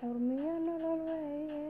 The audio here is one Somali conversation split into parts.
xurmiyo nolol weeye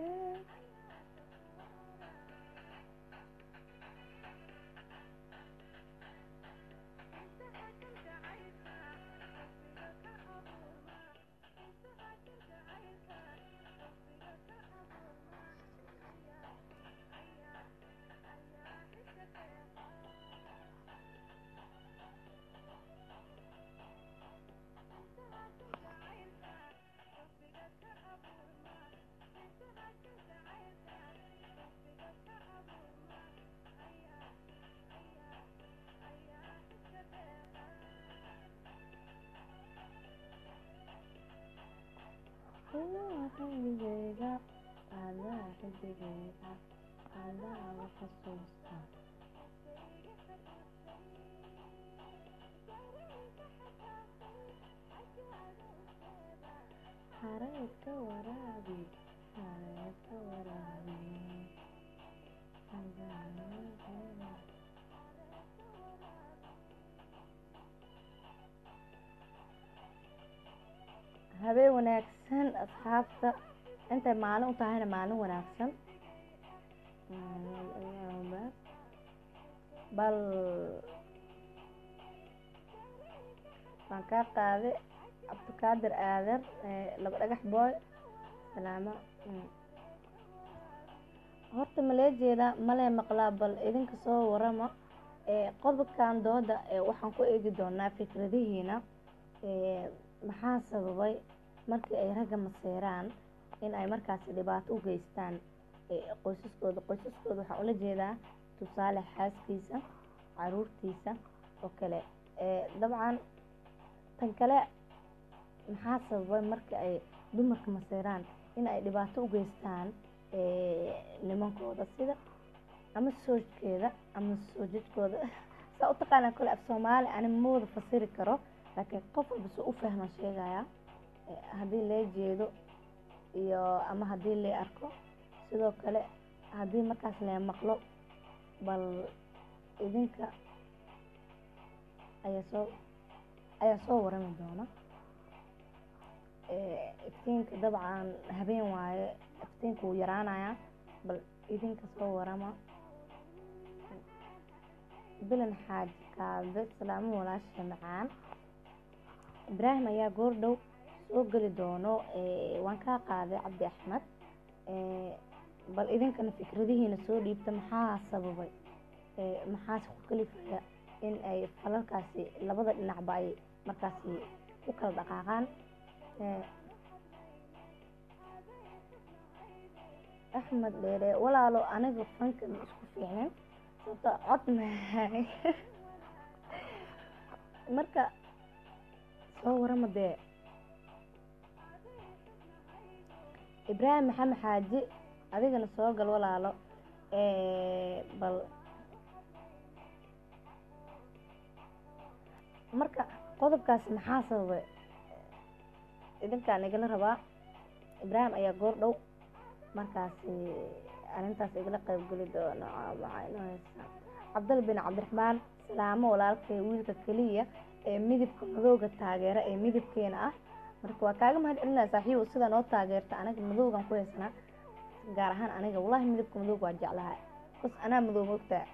Adaa xilligeyga adaa xilligeyga adaa la xasuusta Xareed ka waraabi xareed ka waraabi adaa xilligeyga habeen wanaagsan asxaabta intay maalin u tahayna maalin wanaagsan bal waan kaa qaaday cabdikaadir aadan laba dhagax booy salaamo horta malee jeedaa malee maqlaa bal idinka soo warama qodobkan dooda waxaan ku eegi doonaa fikradihiina maxaa sababay markii ay ragga maseeraan in ay markaasi dhibaato u geystaan qoysaskooda qoysaskooda waxaan ula jeedaa tusaale xaaskiisa caruurtiisa oo kale dabcan tan kale maxaa sababay marka ay dumarka maseeraan in ay dhibaato u geystaan nimankooda sida ama soojkeeda ama soojadkooda saa u taqaanaa kole af soomaali ani mawada fasiri karo laakiin qof walba soo u fahma sheegaya haddii lee jeedo iyo ama haddii lee arko sidoo kale haddii markaas lee maqlo bal idinka ayaa soo ayaa soo warami doona iftiinka dabcan habeen waaye iftiinka wuu yaraanayaa bal idinka soo warama bilan xaaji kaabe salaamo walaasha macaan ibraahim ayaa goordhow soo geli doono waan kaa qaaday cabdi axmed bal idinkana fikradihiina soo dhiibta maxaa sababay maxaase ku kalifaya in ay falalkaasi labada dhinacba ay markaasi u kala dhaqaaqaan axmed dheere walaalo aniga fanka ma isku fiicnin sababta cod mahay marka soo warama dee ibraahim maxamed xaaji adigana soo gal walaalo bal marka qodobkaasi maxaa sababay idinkaan igala rabaa ibraahim ayaa goor dhow markaasi arrintaas igala qeybgeli doono cabdal bin cabdiraxmaan salaamo walaalkay wiilka keliya ee midabka madowga taageera ee midabkeena ah marka waa kaaga mahad celinaya saaxiibo sida noo taageerta anaga madowgan ku haysanaa gaar ahaan aniga wallahi midabka madowga waa jeclahay bas anaa madow mogtaa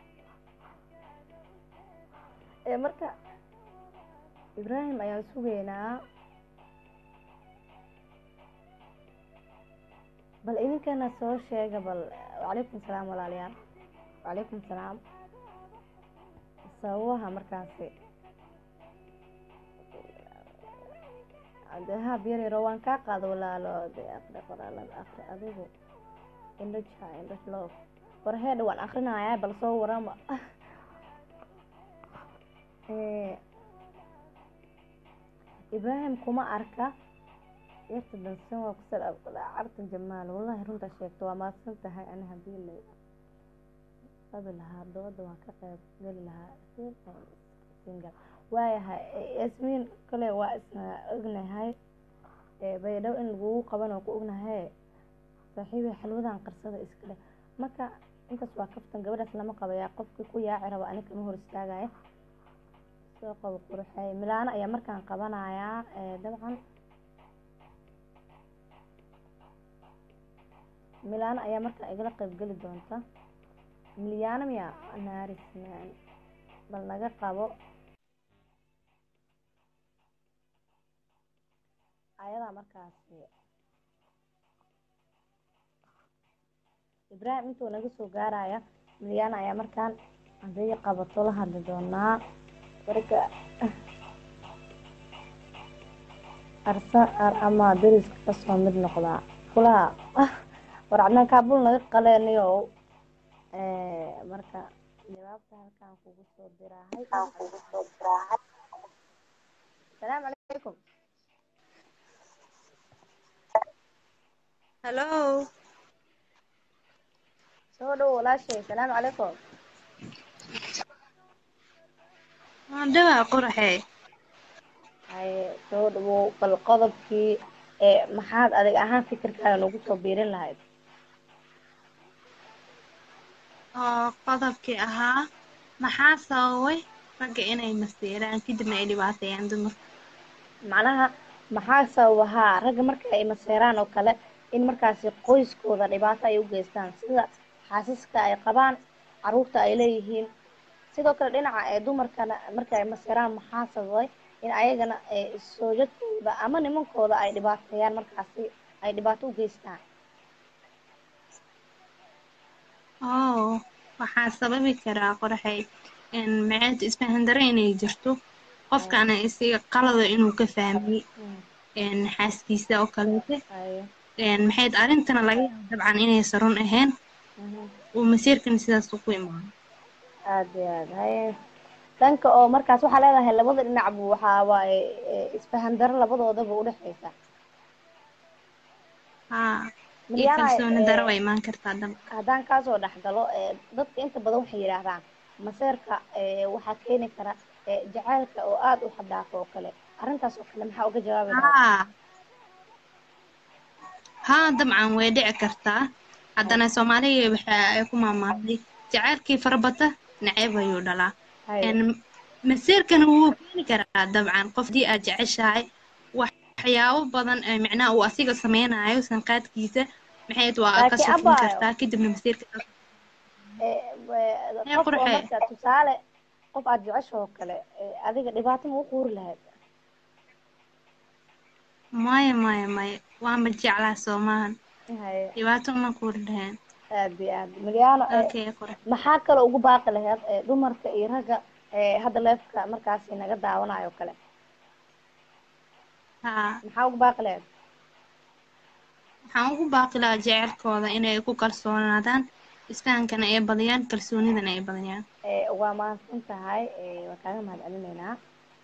marka ibraahim ayaan sugeynaa bal idinkana soo sheega bal wacalaykum salaam walaalayaal wacalaykum salaam sababaha markaasi haab yar yaro waan kaa qaado walaalo de aqri qoraalada aqri adigu indhaja indhaj loof warheedha waan akrinayaa bal soo warama ibraahim kuma arka yarta dansan waa kusal carta jamaal wallahi runtaa sheegto waa maadsan tahay ani hadii la qabi lahaa dooda waan ka qeyb geli lahaa singal waayahay yasmiin kale waa isna ognahay baydhabo in lagugu qaban oo ku ognahay saaxiibay xalwadan qarsada iskale marka intaas waa kaftan gabadhaas lama qabayaa qofkii ku yaaci rabo ani kama hor istaagaya soo qabo quruxey milaano ayaa markaan qabanayaa dabcan milaano ayaa markaa igala qayb geli doonta milyaano miya naarisman bal naga qabo ayadaa markaasi ibraahim intuu naga soo gaaraya milyaano ayaa markaan haday qabato la hadli doonaa marka arsa ama dariska kasoo mid noqdaa kulaha war cadnaan kaabul naga qaleeniyo marka jawaabta halkaan kugu soo diraahay salaamu calaykum hallo soo dhow walaashay salaamu calaykum waan dhawaa qoraxey haye soo dhawow bal qodobkii ee maxaad adig ahaan fikirkaaga nagu soo biirin lahayd oo qodobkii ahaa maxaa sababay ragga inay masiiraan kadibna ay dhibaateeyaan dumarka macnaha maxaa sababahaa ragga marka ay maseeraan oo kale in markaasi qoyskooda dhibaato ay u geystaan sida xaasiska ay qabaan caruurta ay leeyihiin sidoo kale dhinaca ee dumarkana marka ay maseeraan maxaa sababay in ayagana soojadkooda ama nimankooda ay dhibaateeyaan markaasi ay dhibaato u geystaan oo waxaa sababi karaa qoraxey maceed isfahandare inay jirto qofkana isiga qalada inuu ka fahmay xaaskiisa oo kaleete maxayd arrintana laga yaaba dabcan inaysan run ahayn uu masiirkan sidaas ku imaano aada iyo aad haye dhanka oo markaas waxaa leedahay labada dhinacbu waxaa waaye isfahandaro labadoodaba udhexeysa haa iyo kalsooni daro way imaan kartaa dab haddaan kaasoo dhexgalo dadka inta badan waxay yidhaahdaan maseerka waxaa keeni kara jacaylka oo aada u xadhaafo oo kale arrintaas oo kale maxaa uga jawaabi lahaa haa haa dabcan way dhici kartaa haddana soomaaliga waxa ay ku maamaaday jacaylkii farabata naceeb ayuu dhalaa masiirkana wuu keeni karaa dabcan qof dii aad jeceshahay waxyaabo badan micnaha uu asiga sameynayo sanqaadkiisa maxayd waa ka sufin kartaa kadibna masiirka qof oo marka tusaale qof aada jecesha oo kale adiga dhibaato ma u quuri lahayd maya maya maya waanba jeclaa soomahan dhibaato ma kuuri lahayn aada iyo aad milyaano okay qora maxaa kaloo ugu baaqi lahayd dumarka iyo ragga hadda leefka markaasi naga daawanayo o kale haa maxaa ugu baaqi lahayd waxaan ugu baaqi lahaa jecelkooda inay ku kalsoonaadaan isfahankana ay badiyaan kalsoonidana ay badiyaan waa mahadsan tahay waa kaaga mahad celineynaa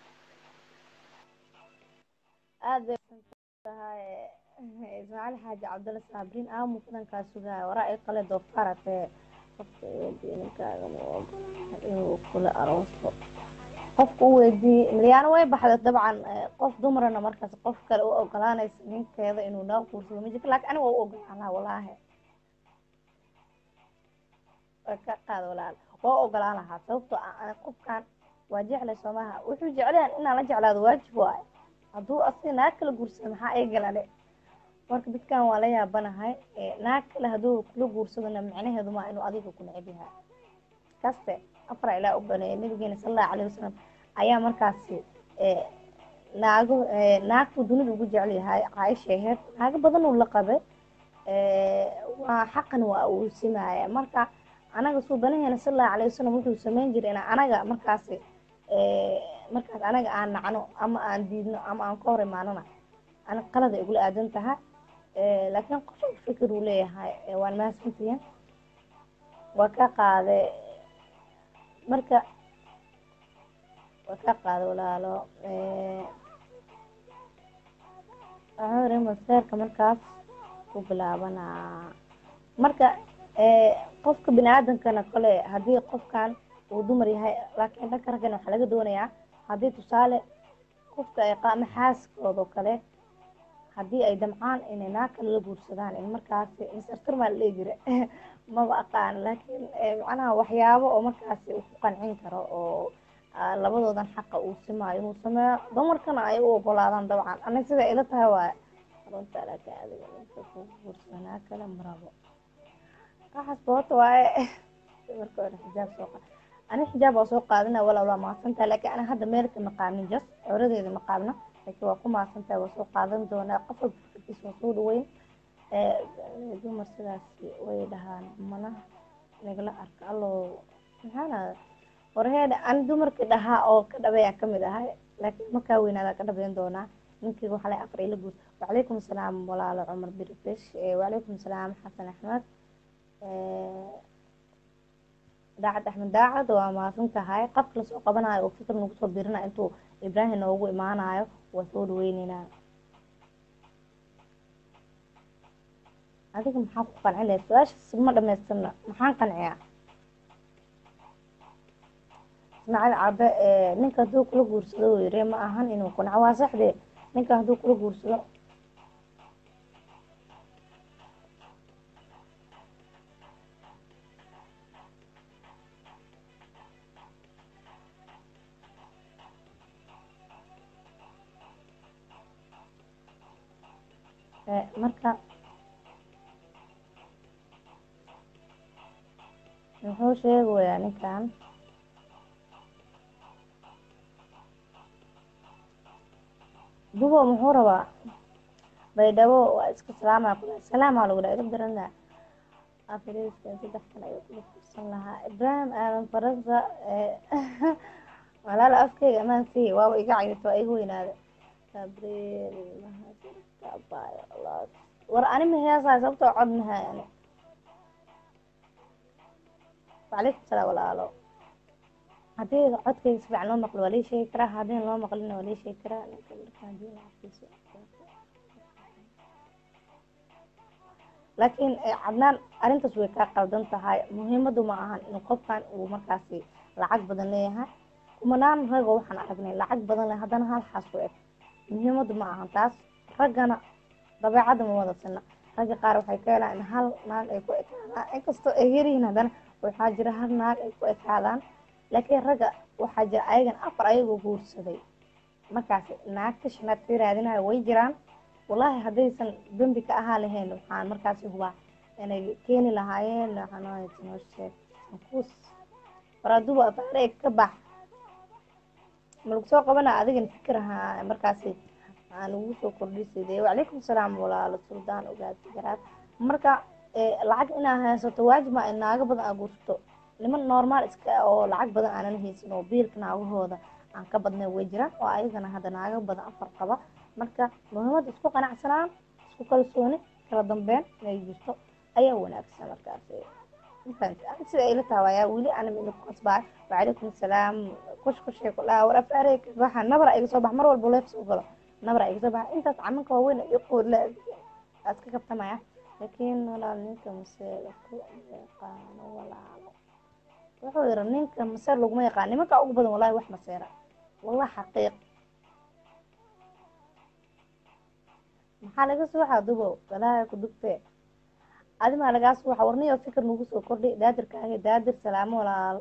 aad bay tahay ismaaciil xaaji cabdulla saabriin aamu kudankaa sugaya waraa i qale doofaarate qofka ninkaaga ma ogola inuu kula aroosto qofka u weydiiyey milyaano way baxda dabcan qof dumarana markaas qof kale u ogolaanaysa ninkeeda inuu noo guursado ma jirto lakin aniga waa u ogolaan lahaa walaahi way ka qaad walaal waa ogolaan lahaa sababtoo ah qofkan waa jeclay soomaha wuxuu jeclayan inaan la jeclaado waajib waayo hadduu asiga naag kala guursado maxaa eegalane marka dadkan waa la yaabanahay naag kale hadduu kula guursadona micnaheedu maa inuu adiga ku neceb yahay kaste afar ilaa u baneeyay nabigeena sala allahu alayhi wasalam ayaa markaasi naago naagtu dunida ugu jecel yahay caaisha aheyd naago badan uu la qabay waa xaqan waa uu simaaya marka anaga suubanaheena sala allahu alayhi wasalam wuxuu sameyn jiray in anaga markaasi markaas anaga aan nacno ama aan diidno ama aan ka hor imaanona ana qalada igula aadan tahay laakiin qof fikir uu leeyahay waan mahadsantihiin waa ka qaade marka waa ka qaade walaalo waxuu yiri maseerka markaas ku bilaabanaa marka qofka bini aadamkana kole haddii qofkan uu dumar yahay laakiin dhanka raggana waxaa laga doonayaa haddii tusaale qofka ay qaama xaaskooda oo kale haddii ay damcaan inay naag kale la guursadaan in markaasi masartar maa la dhihi jira maba aqaan laakiin macnaha waxyaabo oo markaasi uu ku qancin karo oo labadoodan xaqa uu simaayo inuu sameeyo dumarkana ay u ogolaadaan dabcan aniga sida ila tahay waay runta laakiin adiga ninka ku guursada naag kale marabo waxaas boota waaye marka hore xijaab soo qaad ani xijaab waa soo qaadana walaal waa mahadsantahay laakiin ana hadda meel kama qaadnin jas curadeeda ma qaadna laakiin waa ku mahadsantahay waa soo qaadan doonaa qof walba fikirkiisa waa soo dhaweyn dumar sidaas way dhahaan mana nagala arka allo maxaana warheeda ani dumarkii dhahaa oo ka dhabeeyaan kamid ahay laakiin markaa weynaada ka dhabeyn doonaa ninkii waxaa lay afar ila guud wacalaykum asalaam walaalo cumar birifish wacalaykum asalaam xasan axmed daacad axmed daacad waa mahadsan tahay qafka lasoo qabanayo oo fikir nagu soo birina intuu ibraahim noogu imaanayo waa soo dhaweyneynaa adiga maxaa ku qancin lahay su-aashaas ma dhamaystirna maxaan qanciyaa ismaaciil cabe ninka hadduu kula guursado uu yiri ma ahan inuu qanco waa saxdee ninka hadduu kula guursado marka muxuu sheegayaa ninkan dubo muxuu rabaa baydhabo waa iska salaama kula salaamaa lagu dhaha iga darana afriska saddex kan ayuu kula fursan lahaa ibrahim aadan faransa walaala afkeyga amaan sii waaba iga cayrta waa iga weynaada gabriel mahadkabayo war ani ma heesaay sababtoo cod mahay ani wacalaykum salaam walaalo haddii codkayga si fiican loo maqlo waa lii sheegi karaa haddii loo maqlina waa lii sheegi karaa ninka markaan diina afkiisa laakiin cadnaan arrintaas way kaa qaldan tahay muhiimadu ma ahan in qofkan uu markaasi lacag badan leeyahay kumanaan ragoo waxaan aragnay lacag badan leh haddana hal xaas u eg muhiimadu ma ahan taas raggana dabeecadda ma wada sina ragga qaar waxay ka helaan in hal naag ay ku ekaadaan inkastoo ay yaryihiin haddana waxaa jira hal naag ay ku ekaadaan laakiin ragga waxaa jira ayagan afar ayagoo guursaday markaasi naagta shanaad ka raadinayo way jiraan wallaahi haddaysan dembi ka ahaa lahayn waxaan markaasi hubaa inay keeni lahaayeen waxaanooshekuus waraduba afaarey ka bax malagu soo qabana adigana fikir ahaa markaasi aan ugu soo kordhisay wacalaykum salaam walaalo suldaan ogaasi garaad marka lacag inaa haysato waajib ma naago badan aa guursato niman normaal iska oo lacag badan aanan haysan oo biilka naagahooda aan ka badnay way jiraan oo ayagana hadda naago badan afar qaba marka muhiimada isku qanacsanaan isku kalsooni kala dambeyn inay jirto ayaa wanaagsan markaas sida ayla taawaya weli ana mina ku qasbaa wacalaykum salaam kush kushay ku dhaha war afaarey kasbaxa nabra iga soo bax mar walba leef soo galo nabra iga soo baxa intaas camanka waaweyn iyo qoodla iska kabtamaya laakiin walaal ninka mase ku yaqaano walaalo wuxuu yiri ninka maseer laguma yaqaan nimanka ugu badan wallahi wax maseera wallah xaqiiq maxaa laga suuxa dubo walaahi ku dugtee adimaa lagaa suuxa warniyo fikir nagu soo kordhay daadirkaaga daadir salaamo walaal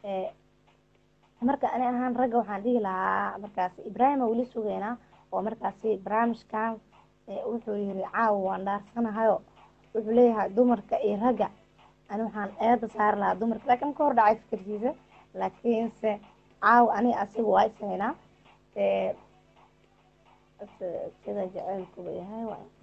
marka ani ahaan ragga waxaan dhihi lahaa markaasi ibraahima weli sugeynaa oo markaasi barnaamijkan wuxuu yiri caawa waan dhaarsanahayo wuxuu leeyahay dumarka iyo ragga ani waxaan eeda saari lahaa dumarka laakiin ka hor dhacay fikirkiisa laakiinse caawa ani asiga waa ishaynaa sida jaceylkuba yahay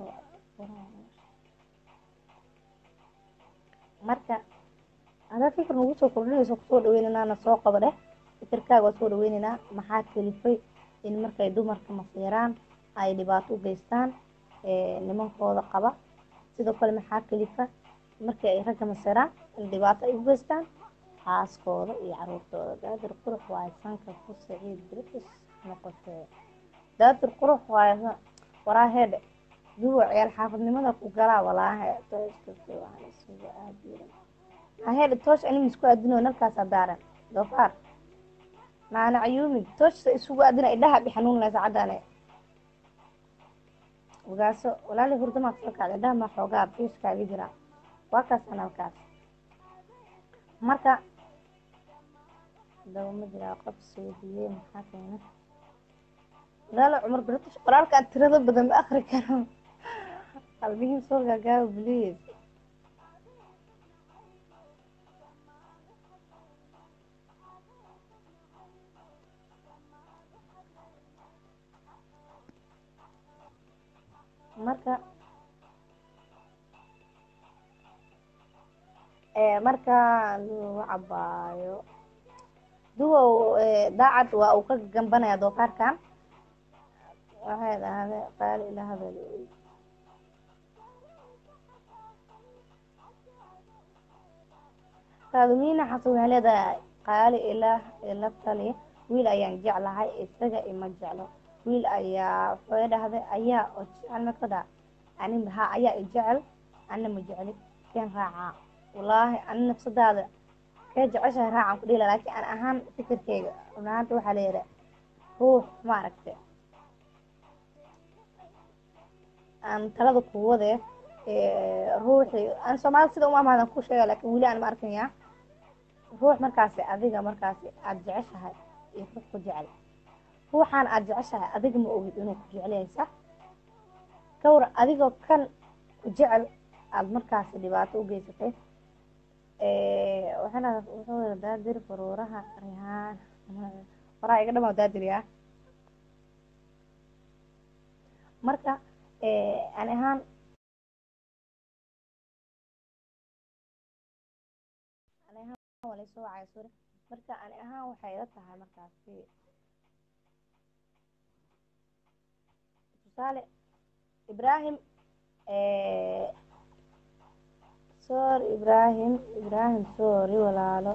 marka hadaa fikir nagu soo kordhinayso kusoo dhaweyneynana soo qaba dheh fikirkaaga waa soo dhaweyneynaa maxaa kelifay in markay dumarka masiiraan ay dhibaato u geystaan nimankooda qaba sidoo kale maxaa kelifa markii ay ragga masiraan in dhibaato ay u geystaan xaaskooda iyo caruurtooda daadir qurux waaye sanka ku saciid british noqotee daadir qurux waaye waraa heedhe duwa ciyaal xaafadnimada ku galaa walaahe tooshkasuga aadiran heedhe toosh anima isku aadino nalkaasaa daaran doofaar maana cayuumi tooshsa isugu aadina idhaha bi xanuunlaysa caddaane ogaaso walaali hurdamaad soo kacda indhaha ma xoogaa biiskaaga jira waa kaasaan halkaas marka daba ma jiraa qof soodiyey maxaa keena walaalo cumar british qoraalkaan tirada badan ma akri karo qalbihii soo gaagaaba please marka markaan lagu cabaayo duwow daacad waa uu ka gambanaya doofaarkan waxay dhahday qaali ila hadal faadumina xasan waxay leedahay qaali ilaah ila tali wiil ayaan jeclahay isaga ima jeclo wiil ayaa waxay dhahday ayaa oo jecel makada ani ha ayaa i jecel ana ma jecli keen raacaa wallaahi ani nafsadaada kee jeceshahay raacan ku dhila laakiin an ahaan fikirkeyga runahaanta waxaa leeyahay ruux maaragta aan talada kuwade ruuxii aan soomaalida sida umaamaadan ku sheega lakin weli aan ma arkaya ruux markaasi adiga markaasi aada jeceshahay iyo ruux ku jecel ruuxaan aada jeceshahay adiga ma ogid inuu ku jeclaysa kawar adigoo kan ku jecel aada markaasi dhibaato u geysatay waxaana wuxuu yiri daadir faruuraha rihaan faraha iga dhama daadiriya marka ani ahaan ani ahaan waa laysoo wacaya suri marka ani ahaan waxay ila tahay markaasi tusaale ibrahim sorry ibrahim ibrahim sorry walaalo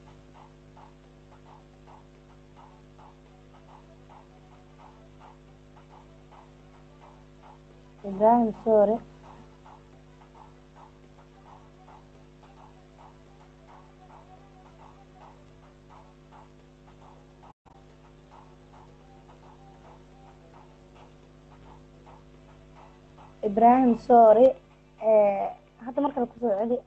ibrahim sorry ibrahim sorry hadda markale kusoo celi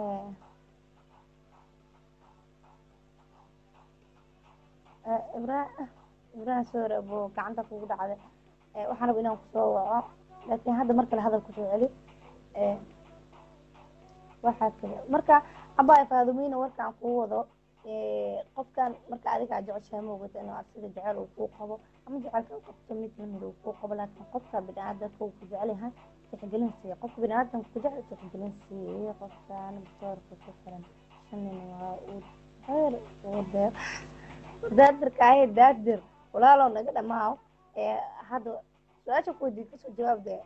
ibra ibrahim sorry buu gacanta kugu dhacday waxaan raba inaan kusoo waco laakiin hadda mar kale hadal kusoo celi waxaa kale marka abaa faadumina warkaan kuu wado qofkan marka adiga aad jeceshahay maogata inuu asiga jecel uu kuu qabo ama jecelka qabto mid lamid uu kuu qabo laakiin qofka bini-aadamka uu ku jecel yahay tixgelin siiya qofka bini-aadamka ku jecel tixgelin siiya qofkan boorka ku xiran shanin waa uu khayr uu deer daadirka ahe daadir walaalow naga dhamaaw hadda su-aasha ku weydiid kasoo jawaab dee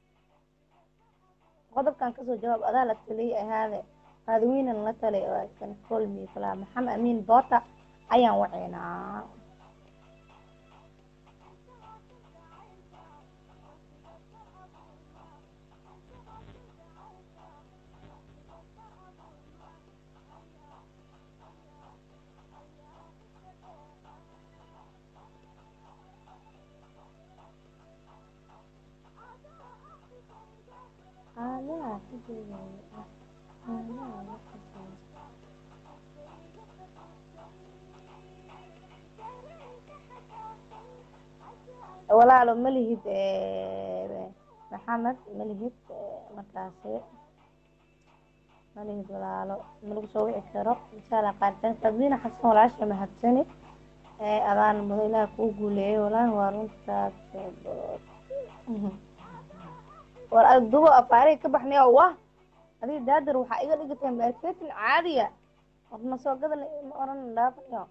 qodobkan kasoo jawaab adaa la taliyay ahaade faadaweynan la talay oo kan colmi falaa maxamed amiin boota ayaan waceynaa walaalo malihid maxamed malihid markaasi malihid walaalo malagu soo wici karo insha allah qaaritaan sabina xasan walaasha mahadsani adaan mudo ilaah kuu guuleeyay walaahi waa runtaas war dubo afaariga ka baxnaya wah adiga daadar waxaa iga dhigatay marketin caadiya warna soo gadan ma oran dhaafanayo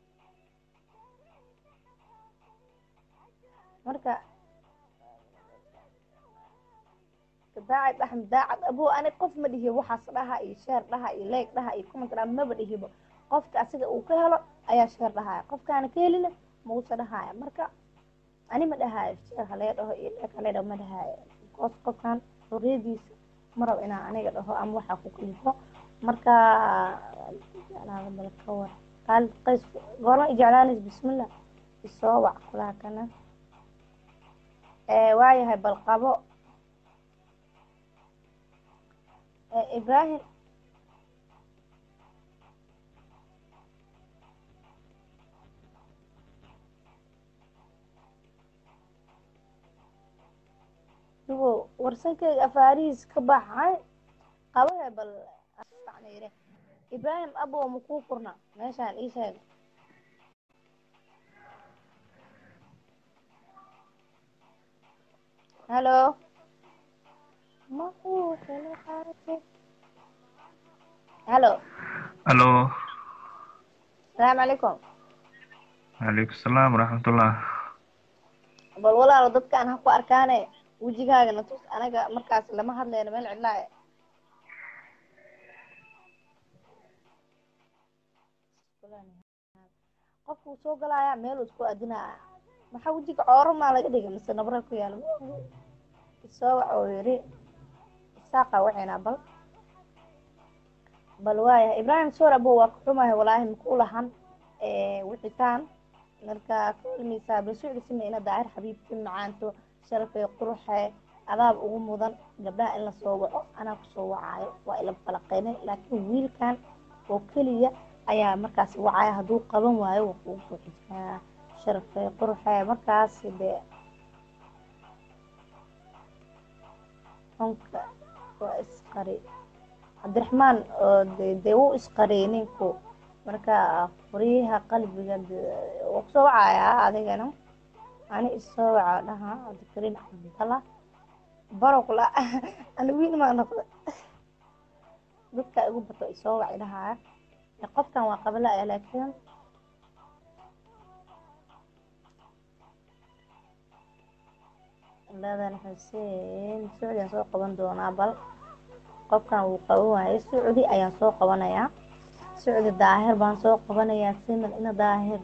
marka daacad axmed daacad abo ani qof ma dhihibo waxaas dhaha iyo sheer dhaha iyo leeg dhaha iyo comment dhaha maba dhihibo qofka asiga uu ka helo ayaa sheer dhahaya qofkaana ka helina mausa dhahaya marka ani ma dhahaayo sheer halee dhaho iyo leeg halee dhaho ma dhahaayo bikoos qofkan xorriyadiisa ma rabo inaan aniga dhaho ama waxaa ku kalifo marka jeclaada bal ka war qaalid qays goorma i jeclaanays bismillah isoo wac kulaha kana waayahay bal qabo ibrahim dugo warsankeyga afaarihiis ka baxay qabahe bal yiri ibrahim abo makuu furna meeshaan ii sheeg halo ma uu helo qaate halo الو asalaamu calaykum عليكم السلام ورحمة الله bal walaalo dadkaan ha ku arkaane wejigaagana tus anaga markaas lama hadlayno meel cidlaa qofku wuu soo galaaya meel uu isku adinaya maxaa wejiga cooro maa laga dhigay mise nabra ku yaala isoo waxa uu yidhi isaaqa wacinaa bal bal waaya ibraahim soor abo waa ku xumahay walaahi makuu lahan wixitaan marka kulmeysaa basuucisima ina daahir xabiibti macaanto sharafee quruxe adaab ugu mudan gabdhaha in lasoo waco anaa kusoo wacaayo waa ila falaqeynay laakiin wiilkan oo keliya ayaa markaas wacaya hadduu qaban waayo waa kugu soo xijaa sharafee quruxe markaas dee xunka waa isqari cabdiraxmaan oo de dee wuu isqariyay ninku marka furiyaha qalbiga waa kusoo wacayaa adigana ani isoo waca dhaha cabdikariin cabdalla baroqla ani wiil maa noqda dadka igu bato isoo waci dhahaya qofkan waa qabla ah laakiin ladan xuseen sucdi soo qaban doonaa bal qofkan wuu qaban waayay sucdi ayaan soo qabanayaa sucdi daahir baan soo qabanayaa siman ina daahir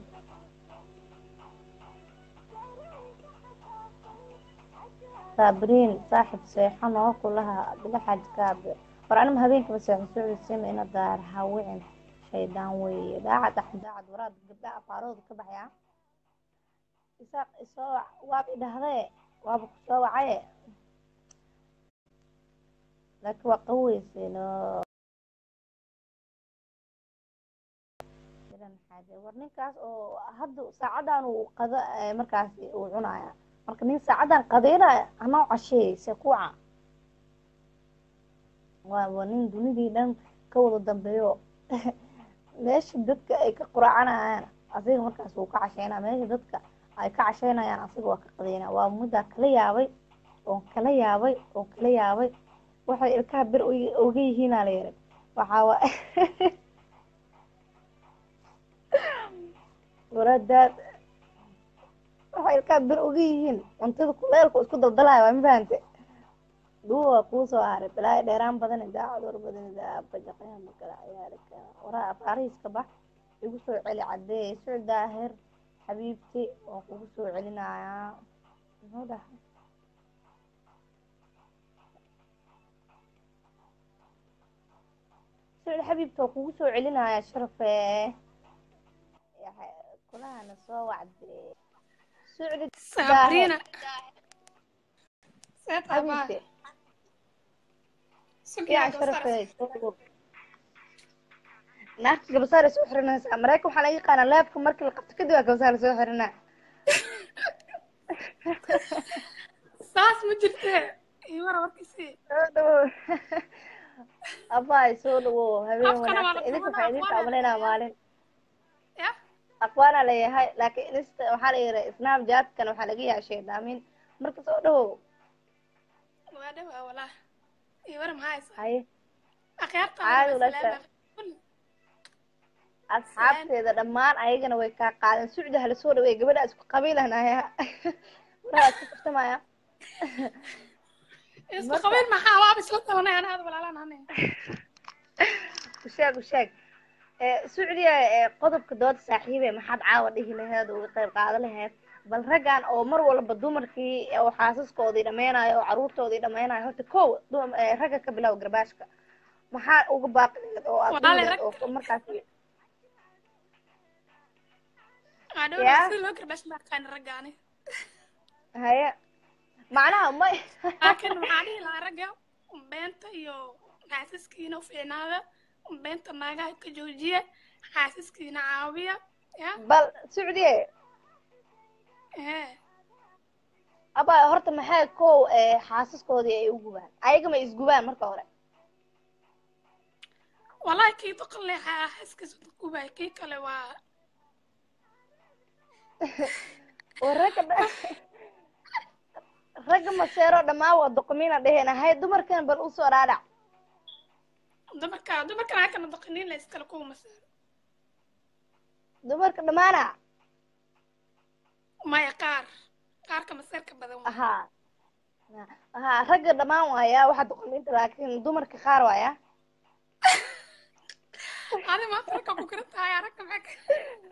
sabriin saaxib seexan oo kulaha bila xajkaabe war anima habeenkaba seexan sucdi siman ina daahir hawicin shaydaan weeye daacad axmed daacad waraad gabdhaha afaarooda ka baxaya isaaq isoo wac waab idhahdee waaba kusoo wacaye laakiin waa qaweyseyno war ninkaas oo hadda saacadan uu qada markaas uu cunaya marka nin saacadan qadeynaya anoo casheey se kuwaca waaba nin dunidii dhan ka wada dambeeyo meesha dadka ay ka quraacanayaan asiga markaas wuu ka casheynaya meesha dadka ay ka casheynayaan asiga waa ka qadeynaya waa muddaa kala yaabay oon kala yaabay oon kala yaabay waxay ilkaha bir oga yihiinaa la yiri waxaa wa waradaad waxay ilkaha bir oga yihiin cuntada kuleelku isku daldalaya waa mafahante dhuwa waa kuu soo haray balaayo dheeraan badan idaacad war badan idaabajaqayaa makala ciyaalika waraa afaarihiiska bax igu soo celi cadeey suc daahir xabiibti waan kugu soo celinayaa muxuu dhahay sucdi xabiibti waan kugu soo celinayaa sharafe kulahana soo wacde sucdi sabrina xabiibti yaa sharafe naagta gabasaar ay soo xiranaysaa maraykan waxaa laga yaqaanaa leebka markii la qabto kadib aa gabasaar lasoo xiranaa saas ma jirte imara warkiisi soo dhawo abaay soo dhawo habeen Afkana waa la wanaagsan idinka duubana, waxaa idinka aqwaana amaleynaa maalin ya aqwaana leeyahay laakiin insta waxaa la yihi snapchatkan waxaa laga yaashay dhaamin marka soo dhawo waa dhawaa walaa imara maxaa haysa haye akhyaarta Caadi ula sha- asxaabteeda dhammaan ayagana way kaa qaadeen sucdi hala soo dhaweey gabadha isku qabiilanaya waraa isku kaftamaya isku qabiil maxaa waaba isla tabanay ana aad walaalaan ane usheeg usheeg sucdiya qodobka dooda saaxiibe maxaad caawa dhihi laheed uga qayb qaadan laheed bal raggan oo mar walba dumarkii oo xaasaskoodii dhameynayo oo caruurtoodii dhameynayo horta kow dum- eh, ragga ka bilow garbaashka maxaa uga baaqi laheed oo aad Walaali, dhihi laheed rag- oo markaas waa Ya. dhawaa si loo garbash ma aqaan raggaani haye macnaha may laakiin maxaa dhihi lahaa ragga beenta iyo xaasaskiina u fiicnaada beenta naagaha ka joojiya xaasaskiina caawiya ya bal sucdiye ee aba horta maxay kow eh, xaasaskoodii ay u gubaan ayaga ma isgubaan marka hore wallahi kii doqon leh xaaskiisa gubay kii kale waa oo ragga dha- ragga maseero dhammaan waa doqomiina dhehena hay dumarkan bal usoo dhaadhac dumarka dumarkan halkana doqoniin la iskale kuwa maseero dumarka dhammaana maya qaar qaarka maseerka badan waa haa haa ragga dhammaan waaya waxaa doqomiinta laakiin dumarka qaar waaya adi maanta ragga ku kira tahay ragga maxaa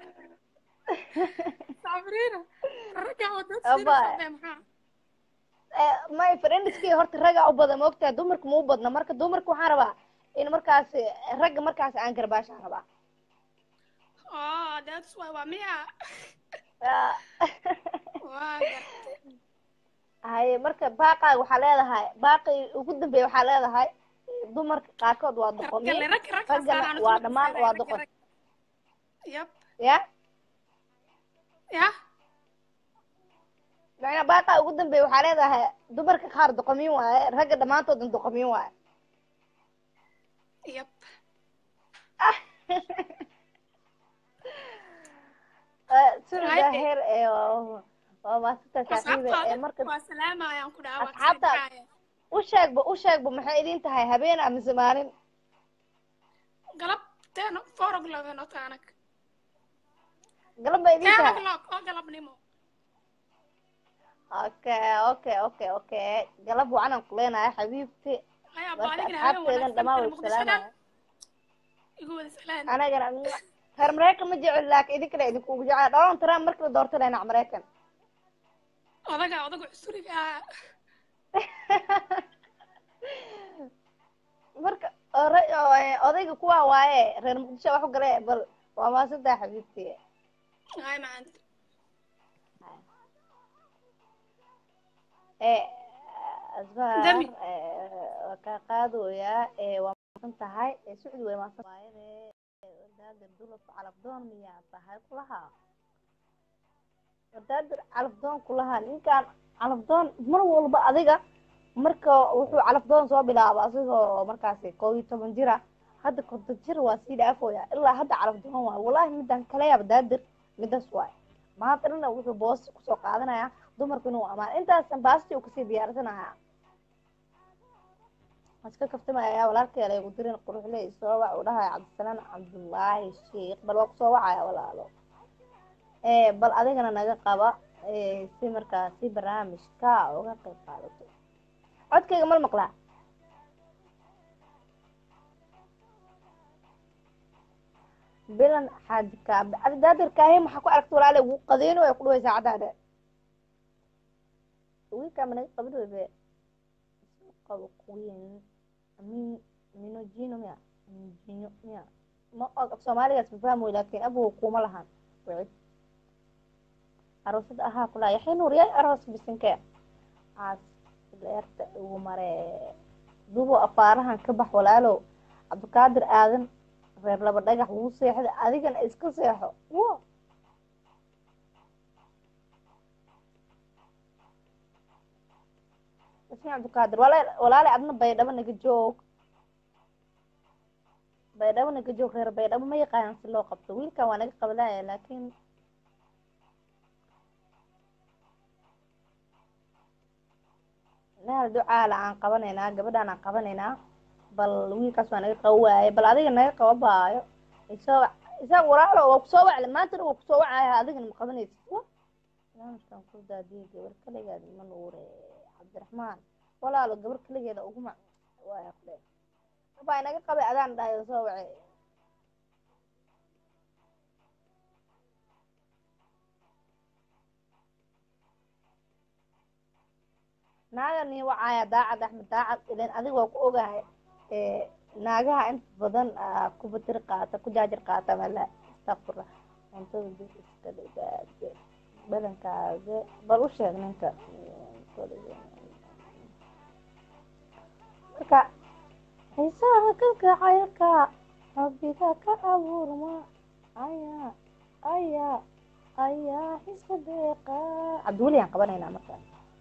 sabriina ragga wadad Abba. siina maxaa Eh, may friendskii horta ragga u badan moogtahay dumarka ma u badna marka dumarka waxaan rabaa in markaas ragga markaas aan garbaashaan rabaa oh that's why waa miya Ah. waa gartay haye marka baaqaaga waxaa leedahay baaqi ugu dambeeya waxaa leedahay dumarka qaarkood waa doqomiin raggale ragga ragga raggana saaraan waa dhammaan waa doqon yab ya ya macnaa baaqaa ugu dambeeya waxaa leedahay dumarka qaar doqomiin waaye ragga dhammaantoodan doqomiin waaye yab sura Right. daahir ee waa- waa maasita saaxiiba ee asxaabtaada marka waa salaamayaan ku dhaawaa Asxaabtaada. u sheegba u sheegba maxay idin tahay habeen ama maalin galab ten four o'clock noo taanag galab ba idin ten tahay o'clock oo galabnimo okay okay okay okay galab wacanan ku leenahay xabiibti haya marka baaligna habeen asxaabteedan dhammaan way muqdishodan salaamaya igu wada salaan anagana reer maraykan ma jecel laakiin idinkana idinkugu jecel donald trump markii la doortay dhinac maraykan odaga odaga cusuriga ah marka ora- oo- odayga kuwa waaye reer muqdisho wax u gale bal waa maasantaa xabiibti hay maanta ee asbaar Dami. waa kaa qaadooyaa ee waa maasan tahay ee sucdi way maasan waayade wardaadir dulaf calafdoon miyaa tahay kulahaa wardaadir calafdoon kulahaa ninkan calafdoon mar walba adiga marka wuxuu calafdoon soo bilaaba asigoo markaasi koob iyo toban jira hadda konton jir waa sii dhaafooya ilaa hadda calafdoon waay wallahi midaan kala yaaba daadir midaas waay maanta dhana wuxuu boos kusoo qaadanaya dumarku inuu amaan intaasan baasti uu kasii diyaarsanaya iska kaftamaya walaalkeela igu dirin quruxle isoo wac uu dhahaya cabdisalaan cabdullaahi sheikh bal waa kusoo wacaya walaalo ee bal adigana naga qaba ee si markaa si barnaamijka uga qayb qaadato codkayga mal maqlaa bilan xaadika daadirkaahi maxaa ku aragta walaale wuu qadeyno ay ku dhaway saacadaada wiilkaa managa qabin weybe qabo queen min minojino miya minjino miya ma og af soomaaligaas ma fahmoy laakiin abugu kuma lahan wicid aroosada ahaa kulaa yaxya nuur yaay aroos bisinke caas leerta ugu mare dubo afaarahan ka bax walaalow cabdikaadir aadan reer laba dhagax wuu seexday adigana iska seexo wo ismi cabdikaadir wala- walaale adna baydhabo naga joog baydhabo naga joog reer baydhabo ma yaqaanan si loo qabto wiilkan waa naga qabalaya laakiin meel ducaala aan qabanaynaa gabadhaan aan qabanaynaa bal wiilkaas waa naga qabo waaye bal adiga naga qaba baayo isoo wac isaga walaalo waa kusoo wacle maantana waa kusoo wacaya adigana ma qabanaysid wa barnaamijkan ku daadiye gabar kaligeed ma nuure cabdiraxmaan walaalo gabar kaligeeda uguma waaya kule baa inaga qabay adaan dhahay soo wace naaga nii wacaya daacad axmed daacad ilan adiga waa ku ogahay ee naagaha inta badan aa ku batir qaata ku jaajir qaata mala astaqfirla cuntada dib iska dhigaade badankaaga bal u sheeg ninka marka xiisaha kalgacaylka rabbiga ka abuurma ayaa ayaa ayaa xiska deeqa cabdiweli aan qabanaynaa markaa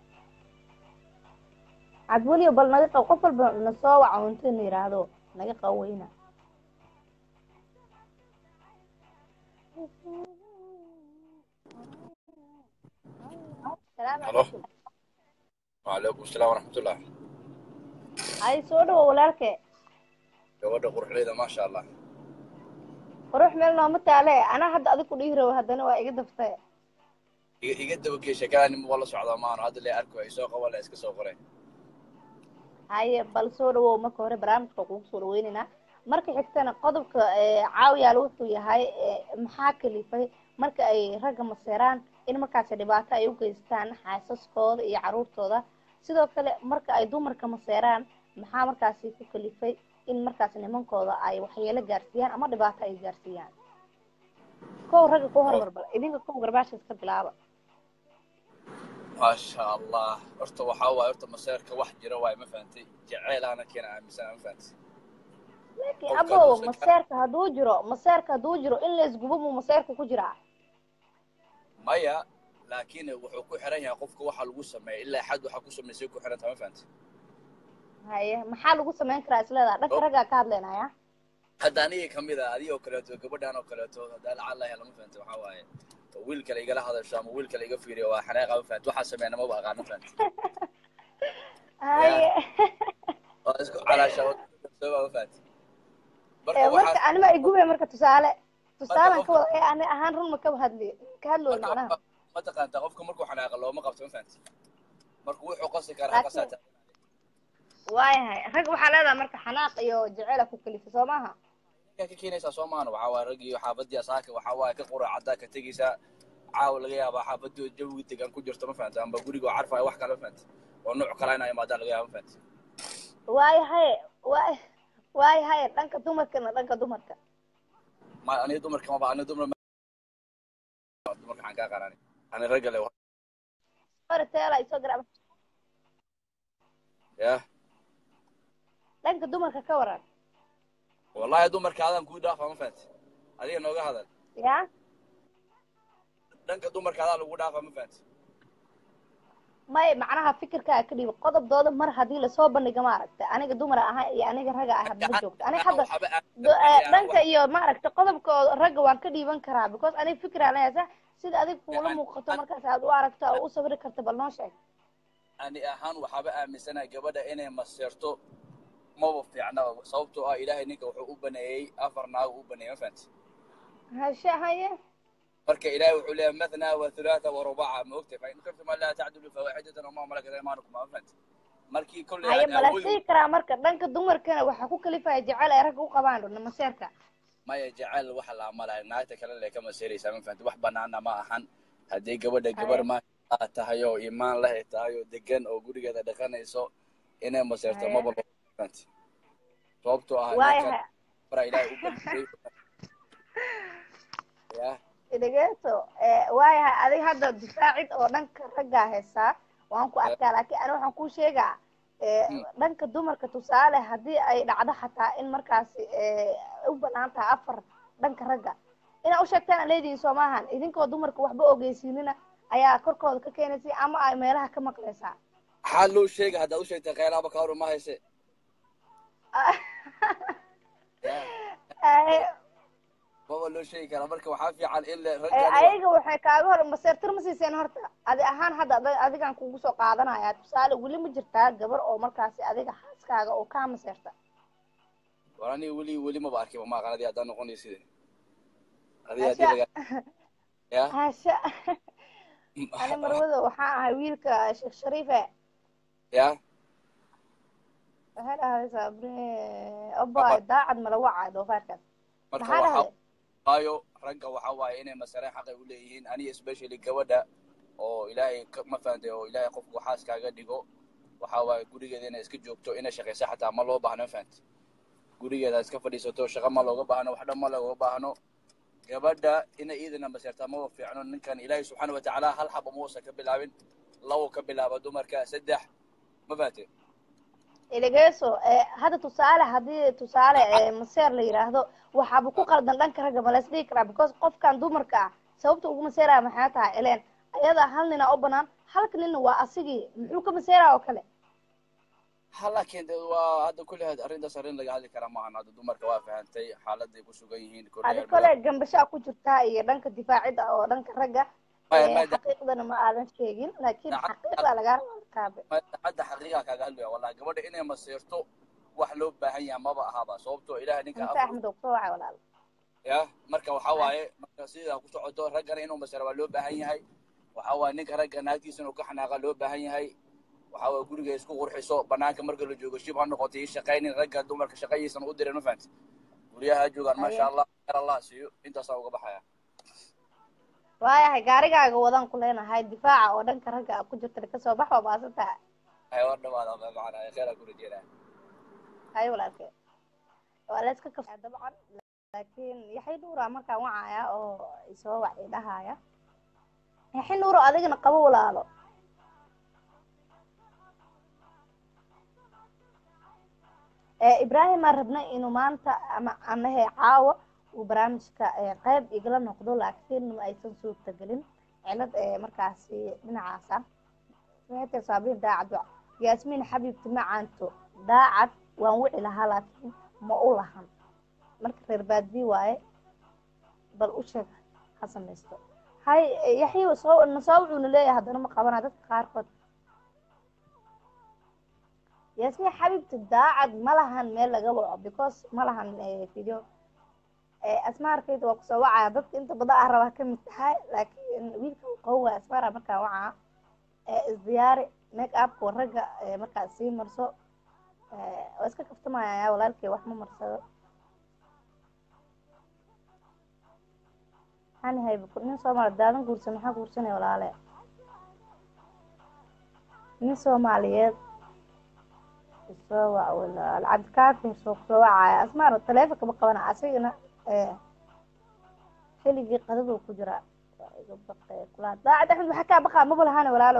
cabdiweli bal naga qab qof walba na soo waca unto inu yidhaahdo naga qaweyna salaamu Halo. calaykum وعليكم السلام ورحمة الله hay soo dhawo walaalke gabadha quruxleyda ما شاء الله qurux meel nooma taale anaa hadda adig ku dhihi rabo haddana waa iga daftay iga iga daba gee sheekada nin waa la socdaa maano hadda le arko ay soo qaban la iska soo qoray haye bal soo dhawow marka hore barnaamijka kugu soo dhaweynaynaa marka xigtana qodobka ee, caawiyaal wuxuu yahay ee, maxaa kalifay marka ay ragga maseeraan in markaasi dhibaato ay u geystaan xaasaskooda iyo caruurtooda sidoo kale marka ay dumarka maseeraan maxaa markaasi ku kalifay in markaas nimankooda ay waxyeelo gaarsiiyaan ama dhibaato ay gaarsiiyaan kow ragga ku hormar bal idinka kow garbaasha iska bilaaba ما شاء الله horta waxaa waaye horta maseerka wax jira waaye ma fahantay jaceylaana keena aaminsan ma fahantay laakiin Qofka abow hadduu iska- maseerka hadduu jiro maseerka hadduu jiro in laysgubo muu maseerka ku jiraa maya laakiin wuxuu ku xiran yahay qofka waxa lagu sameeya ilaa xad waxa ku sameysay ku xiran tahay ma fahantay haye maxaa lagu samayn karaa isleedaha dhanka Oh. raggaa ka hadlaynaya hadda aniga kamid a adigoo kaleeto gabadhan oo kaleeto haddaa lacag la hela ma fahantay waxaa waaye wiil kale igala hadasho ama wiil kale iga fiiriyo waa xanaaqa ma fahantay waxaa sameeyna maba aqaan ma fahantay haye waa isku calaasha sooba ma fahantay marka Ee, marka waxaa anima igube marka tusaale tusaalan ka qofka- wada ee ani ahaan run ma ka hadli ka hadlooy macnaha marka ma taqaantaa qofka markuu xanaaqa looma qabto ma fahantay marka wuxuu qasi karaa Laakiin- qasaata waayahay rag waxaa leedahay marka xanaaq iyo jeceyla ku kalisa soo maaha ka keenaysaa soo maana waxaa waaye raggii xaafadii asaaka waxaa waaye ka qura caddaa ka tegaysaa caawa laga yaabaa xaafadii jawiga degaan ku jirto ma fahantay amba guriga oo carfaya wax kale ma fahantay oo nooc kale inaa imaadaa laga yaaba ma fahantay waayahay waay waayahay dhanka dumarkana dhanka dumarka ma aniga dumarka maba aniga dumar ma- dumarka waxaan kaa qarani ani ragga le hore teela isoo garab ya dhanka dumarka ka waran wallahi dumarka adaan kuu dhaafa ma fahantay adiga nooga hadal ya dhanka dumarka adaa lagu dhaafa ma fahantay may macnaha fikirkaa ka dhiiba qodobdooda mar haddii lasoo bandhiga maaragta aniga dumar ahaa iyo aniga raga ah hadma joogto aniga hadda waxba aan- do- eh, dhanka iyo maaragta qodobkooda ragga waan ka dhiiban karaa because aniga fikraa leeyahay sa sida adig kuula An- muuqato an- markaas aad u aragto oo u sawiri karto bal noo sheeg ani ahaan waxaaba aaminsanahay gabadha inay maseerto maba fiicna sababtoo ah ilaahay ninka wuxuu u baneeyey afar naag u baneeyey ma fahantay hashe haye marka ilaahay wuxuu leeyahay mathnaa wa thulaatha wa rubaca ma ogtay fa in kuntum an laa tacdilu fawaaxidatan wama malakat aymaanukum ma fahantay markii kolley haye aan mala awoodi sii karaa marka dhanka dumarkana waxaa ku kalifaya jecel ay ragga u qabaan dhuna maseerka maya jecel waxa la amalahay naagta kale le ka maseeraysaa ma fahantay wax banaana ma ahan haddii gabadha gabar Haye. maa tahay oo imaan leh tahay oo degan oo gurigeeda dhaqanayso inay maseerto Haye. maba loo fahantay sababtoo ah waayahay ninkan fara ilaahay u baneeyey ya dhegeyso waayahay adig hadda difaacid oo dhanka raggaa heesaa waan ku arkaa laakiin ani waxaan kuu sheegaa eh, Mm. dhanka dumarka tusaale haddii ay dhacdo xataa in markaasi eh, u banaan tahay afar dhanka ragga inaa u sheegtaan aan leedihin soo maahan idinkoo dumarka waxba ogeysiinina ayaa korkooda ka keenaysa ama ay meelaha ka maqlaysaa maxaa loo sheega haddaad u sheegtay kheylaaba ka hor ma hayse ya Eh, maba loo sheegi karaa marka waxaa fiican in le eh, raggan ayaga waxay kaaga hor maseertir ma siiseen horta adi ahaan hadda adi- adigaan kugu soo qaadanaya tusaale weli ma jirtaa gabar oo markaasi adiga xaaskaaga oo kaa maseerta war aniga weli weli maba arkiba ma aqaan adii haddaan noqonay side adii Asha. haddii laga ya hasha ani marwada waxaa ahay wiilka sheekh shariife ya waxay dhahday sabri oba daacad mala wacay doofaarkaas marka maxaa waxaa dhahday waayo ragga waxaa waaye inay masareen xaqay u leeyihiin aniga especially gabadha oo ilaahay ka- ma fahantay oo ilaahay qofku xaas kaaga dhigo waxaa waaye gurigeeda inay iska joogto inay shaqaysa xataa ma loo baahno ma fahantay gurigeeda iska fadhiisato shaqa ma looga baahno wax dhan ma looga baahno gabadha inay iidana maseertaa maba fiicno ninkan ilaahay subxaana watacaala hal xaba muusa ka bilaabin labo ka bilaaba dumarka saddex ma fahantay dhegeyso hadda tusaale haddii tusaale eh, maseer la yidhaahdo waxaaba ku qaldan dhanka ragga ma lays dhihi karaa because qofkan dumarka ah sababta ugu maseeraya maxay tahay ileen ayada hal nina u banaan halka nina waa asigii muxuu ka maseeraya oo kale ha laakiin de waa hadda kulli had arrintaas arrin laga hadli karaa maahan hadda dumarka waa fahantay xaaladay ku sugan yihiin adi kolley kole gambashaa ku jirtaa iyo dhanka difaacida oo dhanka ragga maya Eh, maya xaqiiqdana ma aadan sheegin laakiin Daacad- xaqiiqda lagaa raba kaabe maya hadda xaqiiqa kaaga hadlaya wallahi gabadha inay masiirto wax loo baahan yahay maba ahaba sababtoo ilaah ninka inta afur axmed oo kusoo wacay walaal ya marka waxa waaye marka sidaa ku socoto raggana inuu masira waa loo baahan yahay waxa waaye ninka ragga naagtiisa inuu ka xanaaqa loo baahan yahay waxa waaye guriga isku qurxiso banaanka marka la joogo shib ha noqoto ii shaqaynin ragga dumarka shaqayiisan u dirin ma fahamti guryaha ha joogaan maasha Aye. allah khayr allah siiyo intaasaa uga baxaya waayahay gaarigaaga wadan ku leenahay difaaca oo dhanka ragga a ku jirta kasoo bax waa maasan tahay ay war dhawaada macana khayr aan ku rajeynaya hay walaalkee waa la iska kafaa dabcan laakiin yaxay nuura markaan wacaya oo isoo wac idhahaya yaxay nuuro adigana qabo walaalo ee ibraahim aan rabnay inuu maanta ama anahe caawa uu barnaamijka ee qayb igala noqdo laakiin ma aysan suurtagelin cilad ee markaasi dhinacaasa waxay saabiin daacad wa yaasmiin xabiibti macaanto daacad waan wici lahaa laakiin ma u lahan marka reer baadii waaye bal u sheeg ha samaysto hay yaxyi soo nasoo wuxuuna leeyahay haddana ma qabana dadka qaarkood yaasmiin xabiibti daacad ma lahan meel laga waco because ma lahan eh, video Eh, asmaarkayda waa kusoo wacaya dadka inta badan ah rabaa kamid tahay laakiin wiilka uu qaban waaya asmaara markaa wacaa Eh, isdiyaari make upka ragga eh, markaa sii marso Eh, waa iska kaftamaya walaalkay wax ma marsado hani hayba nin soomaali daadan guursan maxaa guursanaya walaale nin soomaaliyeed isoo wac walaal cabdikaafi soo kusoo wacaya asmaana taleefonka ma qabana asigana eh, xilligii qadaduu ku jiraa waa iga baqay kulaa daacad axmed maxaa kaa baqaa maba lahaane walaalo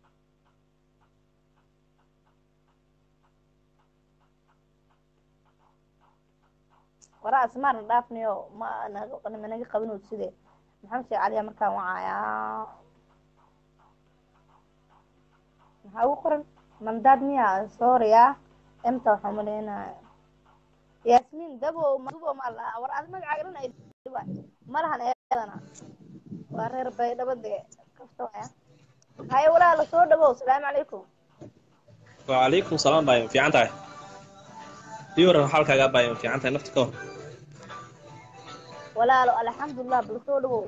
wara asmaarna dhaafniyo ma naga managa qabinoo side maxamed sheekh caliya markaan wacayaa maxaa ugu qoran mandaad miya sooriya emta waxaa umaleynaya yaasmiin dabo madubo ma laha war adi magacaaga dhan ay dhiba ma lahan eedana waa reer baydhabo dee kafta waya haye walaala soo dhawow salaamu calaykum وعليكم السلام باي في عنتها يورا حالك يا باي في عنتها نفتك أهو. walaalo alxamdulilah bal soo dhawow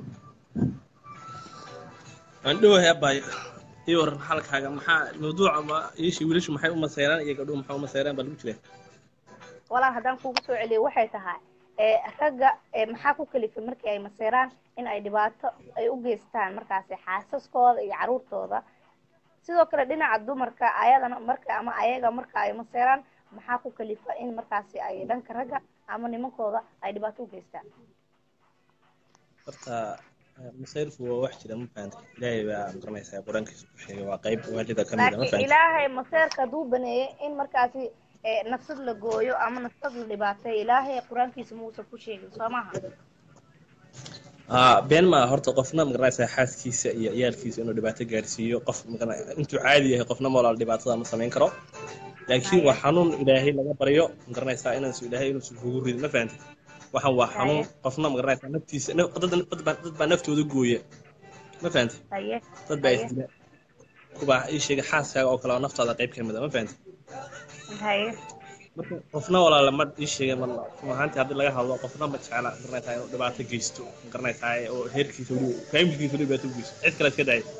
عندو يا باي يورا حالك حاجة محا موضوع ما يشي وليش محي أم سيران يقعدوا محا أم سيران بالمجرى walaal haddaan kugu soo celiyo waxay tahay ee ragga ee maxaa ku kalifay markii ay maseeraan in ay dhibaato ay u geystaan markaasi xaasaskooda iyo caruurtooda sidoo kale dhinaca dumarka ayadana marka ama ayaga marka ay maseeraan maxaa ku kalifa in markaasi ay dhanka ragga ama nimankooda ay dhibaato u geystaan horta masayrku waa wax jira ma fahanta ilaahay baa garanaysaa qur-aankiisa ku sheegay waa qayb waalida ka mid a ma laakiin fahanta ilaahay maseerka hadduu baneeyey in markaasi ee nafsad la gooyo ama nafsad la dhibaateeyo ilaahay qur-aankiisa muusan ku sheegin soo maaha haa been maa horta qofna magaranaysaa xaaskiisa iyo ciyaalkiisa inuu dhibaato gaarsiiyo qof magara intuu caadi yahay qofna moolaal dhibaatada ma samayn karo laakiin waa xanuun ilaahay laga baryo magaranaysaa inaasu ilaahay inuusan kugu ridin ma fahanta waxaan waa xanuun qofna magaranaysaa naftiisa naf- dad dad baa dad baa naftooda gooya ma fahanta haye dad baa Haye. isdila kubaa ii sheegay xaaskaaga oo kale oo naftaada qayb ka mid a ma fahanta haye marka qofna walaala ma ii sheegay ma run ahaantii haddii laga hadlo qofna ma jecla garanaysaa inuu dhibaato geysto garanaysaa oo heerkiisa weli faamilkiisa weli dhibaato u geysto cid kale iska daaya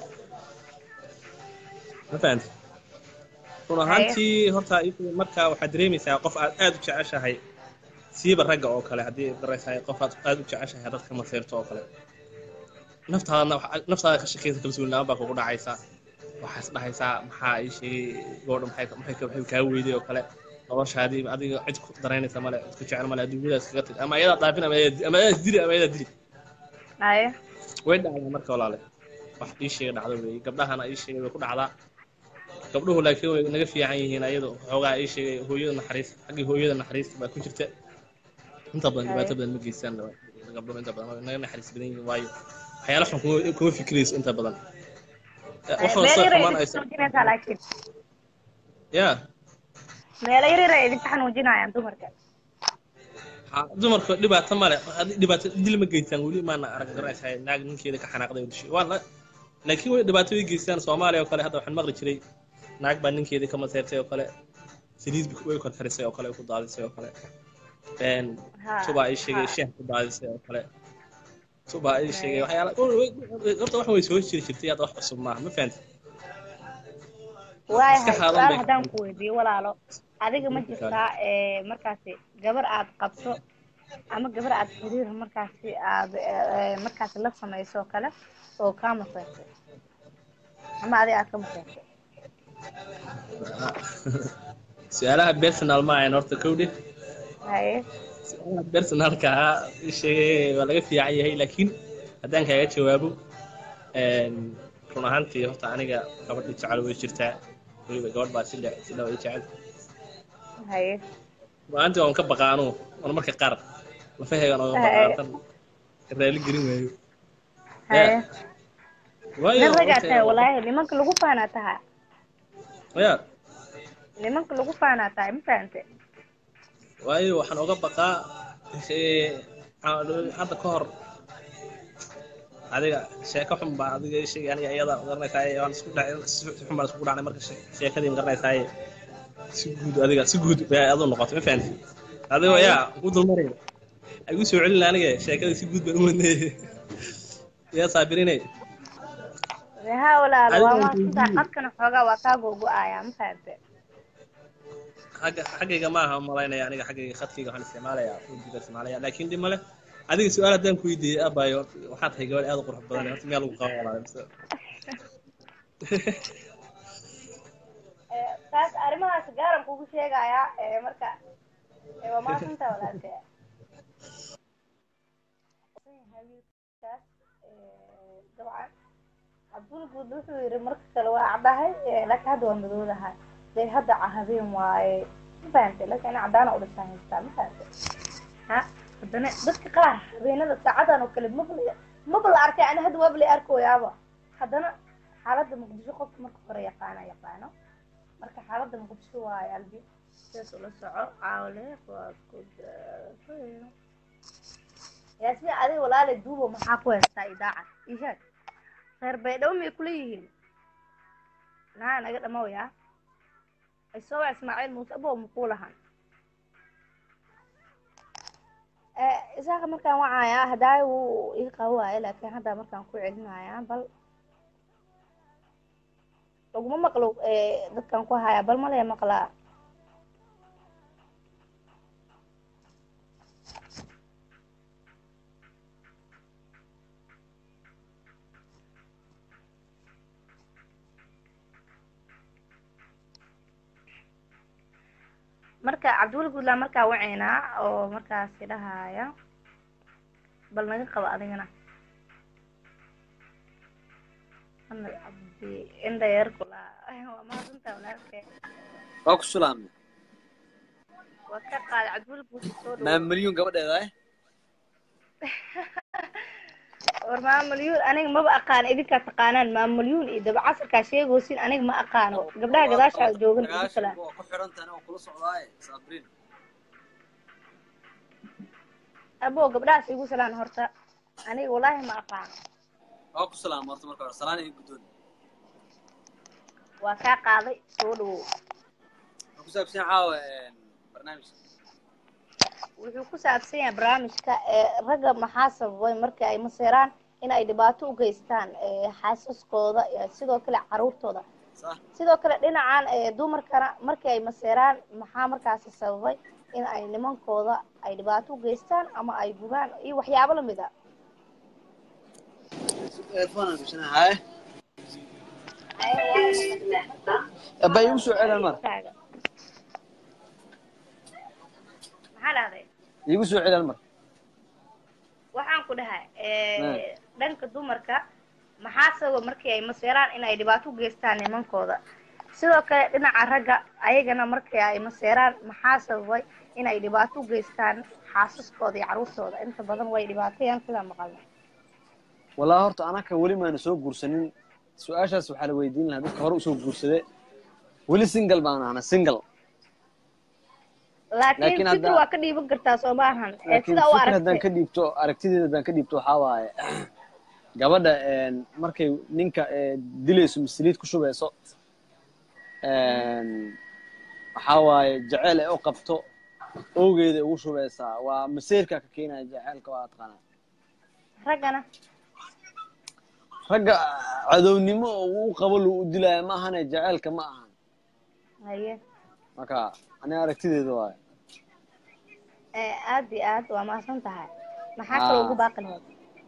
ma fahanti run ahaantii horta iyadu marka waxaad dareemaysaa qof aad aad u jeceshahay siiba ragga oo kale haddii garanaysaa qof aad aad u jeceshahay haddaad ka maseerto oo kale naftaada naftaada ka shakeysa kalsooni la-aan baa kugu dhacaysa waxaas dhahaysaa maxaa ii sheegay gabadha maxay maxay ka- maxay kaa weyday oo kale noloshaadii adiga cid ku daraynaysa male cid ku jecel male adduunyadaas kaga tag ama ayadaa dhaafin ama ayadaa ama ayadaa dili ama ayadaa dili haye way dhacdaa marka walaale wax ii sheega dhacdo weeye gabdhahana ii sheegay way ku dhacdaa gabdhuhu laakiin way naga fiican yihiin ayadu xoogaa ii sheegay hooyada naxariis xaggii hooyada naxariista baa ku jirta inta badan dhibaato badan ma geystaan gabdhuhu inta badan way naga naxariis badan yihiin waayo waxyaala xun kuma kuma fikirayso inta badan wax meel wasta yar ay xumaan idinka aysan xanuujinaysaa laakiin ya meelo yar yar ay idinka xanuujinayaan dumarka ha dumarka dhibaato male haddii dhibaato dil ma geystaan weli maana arag garanaysaa naag ninkeeda ka xanaaqday oo dishay waa la laakiin way dhibaato way geystaan soomaaliya oo kale hadda waxaan maqli jiray naag baa ninkeedii ka maseertay oo kale saliid way korkarisay oo kale way ku daadisay oo kale een Ha, subaa ii sheegay ha. sheeh ku daadisay oo kale subaa ii sheegay waxyaala horta wax way soo jiri jirtay hadda wax cusub maaha ma fahanti waayahay iska xaadan su-aal bay haddaan ka ku weydiiyo walaalo adiga ma jirtaa ee, markaasi gabar aad qabto ama gabar aad xiriir markaasi aad ee, markaasi la samayso oo kale oo kaa maseertay ama adiga aad ka maseertay su-aalaha personal ma ahayn horta kowdhe haye su-aalaha personalka ah ii sheegay waa laga fiican yahay laakiin haddaan kaaga jawaabo een, run ahaantii horta aniga gabadhi jecel way jirtaa weliba gabadh baa si le si dhawa ii jecel haye maalintii waan ka baqaano waan marka qaar lafaheegan ooga baqaatan raali gelin waayo haye waayo nin ragaa horta- tahay walaahi nimanka lagu faanaa tahay ya nimanka lagu faanaa tahay ma fahante waayo waxaan oga baqaa ee, ha- hadda ka hor adiga sheeko xun baa adiga ii sheegay aniga iyada garanaysaa waan isku dhacay si xun baan isku dhacnay marka she- sheekadii garanaysaa si guud adiga si guud bay adu noqotay ma fahanti adigo yaa ku dulmaray igu soo celin aniga sheekadii si guud baan u wadnay yaa saabirinay ha walaalo Adiga waa waan maasuntaa weydiiyey. qadkana xoogaa waa kaa gogo-ayaa ma fahante xagga xaggayga ma aha malaynaya aniga xaggayga khadkayga waxaan isticmaalayaa ujiga isticmaalaya laakiin dhib male adiga su-aal haddaan ku weydiiyey abayo waxaa tahay gabadh aad u qurux badan horta miyaa lagu qaban walaa mise Eh, taas arrimahaas gaaran kugu sheegayaa eh, marka eh, waa maasuntaa walaalkee hawiilkaas eh, dabcan cabdulguud wuxuu yidhi marka kale waa caddahay eh, laakiin hadda waa madoodahay dee hadda ca habeen waaye ma fahante laakiin ina caddaana udhisan haystaa ma fahante ha haddana dadka qaar habeenada saacadan oo kale mabla maba la arkay ani hadda waaba la arkoyaaba haddana xaaladda muqdisho qofka marka hore yaqaana yaqaano marka xaaladda muqdisho waaye albi sidaas ula soco caawle waa ku yaasmin adiga walaale duubo maxaa ku haystaa idaaca ishaag reer baydhabo miyay kula yihiin naa naga dhamowyaa isooba ismaaciil muuse abo makuu lahan isaaqa markaan wacayaa hadaayo wuu ii qabo waaye laakiin hadda markaan ku celinayaa bal laguma maqlo eh, dadkan ku hayaa bal malaya maqlaa marka cabdiweli guudlaa markaa waceynaa oo markaasi dhahaya bal naga qabo adigana anal cabdi indha yar kula waa mahadsantaa walaalkee waa ku sulaamay waa ka qaaday cabdiweli guud soo maa dhow milyuun gabadheeda eh war maamulyuun aniga maba aqaan idinkaa taqaanaan maamulyuun iyo dabacasarkaa sheegoosin aniga ma aqaano gabdhaha gadaashaa joogan igu sagaashan kala waa ku xiran tahay oo kula socdaaye saabrin abo gabdhahaas igu salaan horta aniga walaahi ma aqaano waa ku salaama horta marka hore salaan iyo guddoon waa kaa qaaday soo dhawow waxaa ku saabsan caawa barnaamijka wuxuu ku saabsan yahay barnaamijka ee ragga maxaa sababay markii ay maseeraan in ay dhibaato u geystaan ee xaasaskooda iyo sidoo kale caruurtooda sax sidoo kale dhinacan ee dumarkana markii ay maseeraan maxaa markaasi sababay in ay nimankooda ay dhibaato u geystaan ama ay gubaan iyo waxyaabo lamid a earphone aan gashanahay haye abaa igu soo celan mar Taaga. maxaa dhahday igu soo celan mar waxaan ku dhahay dhanka dumarka maxaa sababa markii ay maseeraan in ay dhibaato u geystaan nimankooda sidoo kale dhinaca ragga ayagana markii ay maseeraan maxaa sababay in ay dhibaato u geystaan xaasaskooda iyo caruurtooda inta badan way dhibaatayaan sidaa maqalna walaa horta anaka weli maana soo guursanin su-aashaas waxaa la weydiin lahaa dadka hore usoo guursade weli single baan ahna single laakiin Laakiin fikir hadda- waa ka dhiiban kartaa soo maahan ee laakiin sidaa u fikir haddaan aragtay ka dhiibto aragtideeda haddaan ka dhiibto waxaa waaye gabadha een, markay ninka ee, dilayso masaliid ku shubeyso een, waxaa waaye jaceyl ay u qabto owgeeda ugu shubeysaa waa maseerka ka keenaya jaceylka waa taqaanaa raggana ragga cadownimo oo uu qabo lu u dilaya ma ahane jaceylka ma ahan haye marka aniga aragtideeda waaye ee aad iyo aad waa mahadsan tahay maxaa kaloo ugu baaqi lahayd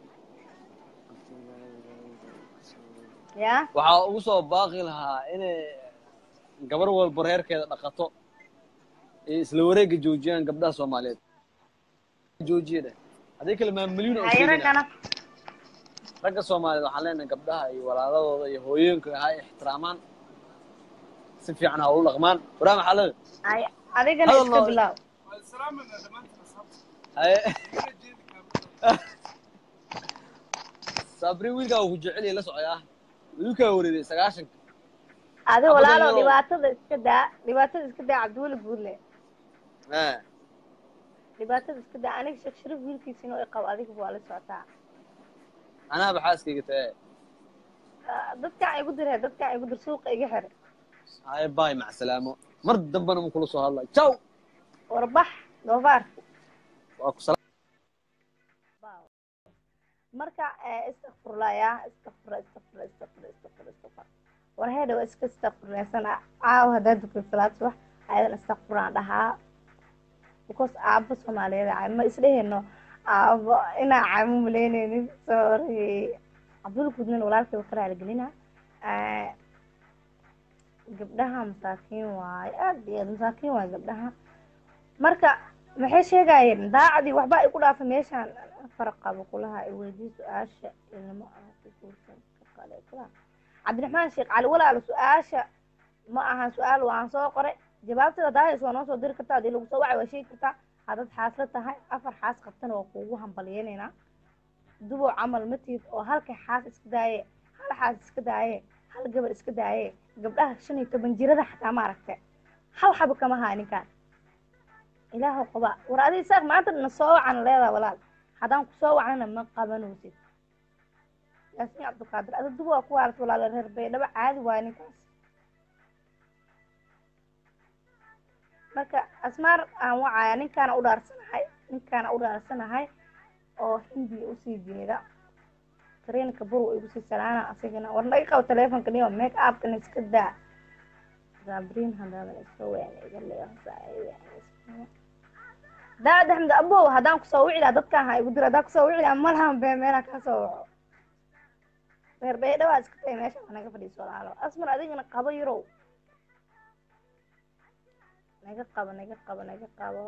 ya waxaa ugu soo baaqi lahaa inay gabar walba reerkeeda dhaqato ee isla wareega joojiyaan gabdhaha soomaaliyeed joojiya dheh haddii kale maamulyin oo haye sheegina raggana ragga soomaaliyeed waxaan leenahay gabdhaha iyo walaaladooda iyo hooyooyinka ha ixtiraamaan si fiican ha ula dhaqmaan waraam xalada haye adigana Hadal iska noo- bilaaw haye sabri wiilkaa uu ku jecel yahay la socdaa wiilkaa wareeday sagaashanka adi Abada walaalo yarow. dhibaatada iska daa dhibaatada iska daa cabdiweli guurle Eh, dhibaatada iska daa aniga sheekh sharif wiilkiisina i qabo adiga waa la socotaa anaaba xaaskayga tae Ah, dadkaan igu dir he dadkaan igu dir suuqa iga xir haye baay macsalaamo mar dambana ma kula soo hadlay jaw warbax doofaar waa ku sala marka eh, istakfurla ya istakfurla istakfurla istakfurla istakfurla istakfurla war heedha waa iska istakfurlaysan caawa haddaa dukay salaad subax ayadan istakfuraan dhahaa because aabo soomaaliyeed caay ma isdheheno aabo inaa caymo malaynaynin sorry cabdul gudnin walaalkay waa ka raaligelina gabdhaha masaakiin waaye aad iyo aad masaakiin waaye gabdhaha marka maxay sheegayeen daacadii waxba ay ku dhaafay meeshaan farqaba kulaha ay weydii su-aasha ilmo ah ku guursan ka kale kulaha cabdiraxmaan sheekh cali walaalo su-aasha ma ahan su-aal waan soo qoray jawaabtada daahis waa noo soo diri kartaa hadii lagu soo wacay waa sheegi kartaa haddaad xaasla tahay afar xaas qabtana waa kuugu hambalyeynayna dubow camal matiid oo halka xaas iska daaye hal xaas iska daaye hal gabar iska daaye gabdhaha shan iyo toban jirada xataa ma aragte hal xaba kama haa ninkaan ilaahu qaba war adi isaaq maanta na soo wacan leedaa walaal haddaan ku soo wacnana ma qabanaysid yaasiin cabdulqaadir adi dubo waa ku waarat walaalo reer baydhabo caadi waaye ninkaas marka asmaar aan wacaya ninkaana u dhaarsanahay ninkaana u dhaarsanahay oo hindiya usii jeeda tareenka bur igu sii salaana asigana war naga qabo telefonka niyo make upkana iska daa gabriin hadaadan iska weyn iga leeyahay daad axmed abow haddaan kusoo wici lahaa dadkaan ha igu diro haddaan kusoo wici lahaa malahan bee meelaa kaa soo waco reer baydhawaa iska tagay meesha waa naga fadhiiso walaalo asmar adigana qabo yarow naga qabo naga qabo naga qabo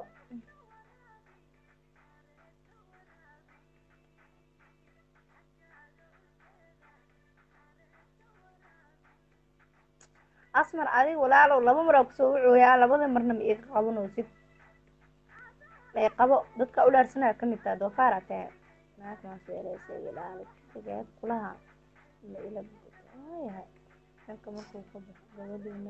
asmar adig walaalow laba maraa kusoo wucooyaa labada marna ma iga qabanaysid ay qabo dadka u dhaarsanaya kamid taha doofaara tahe naasmaasweeleysailaalikageed kulaha ma ila yahay dhanka markuu ka baxo gabadhiina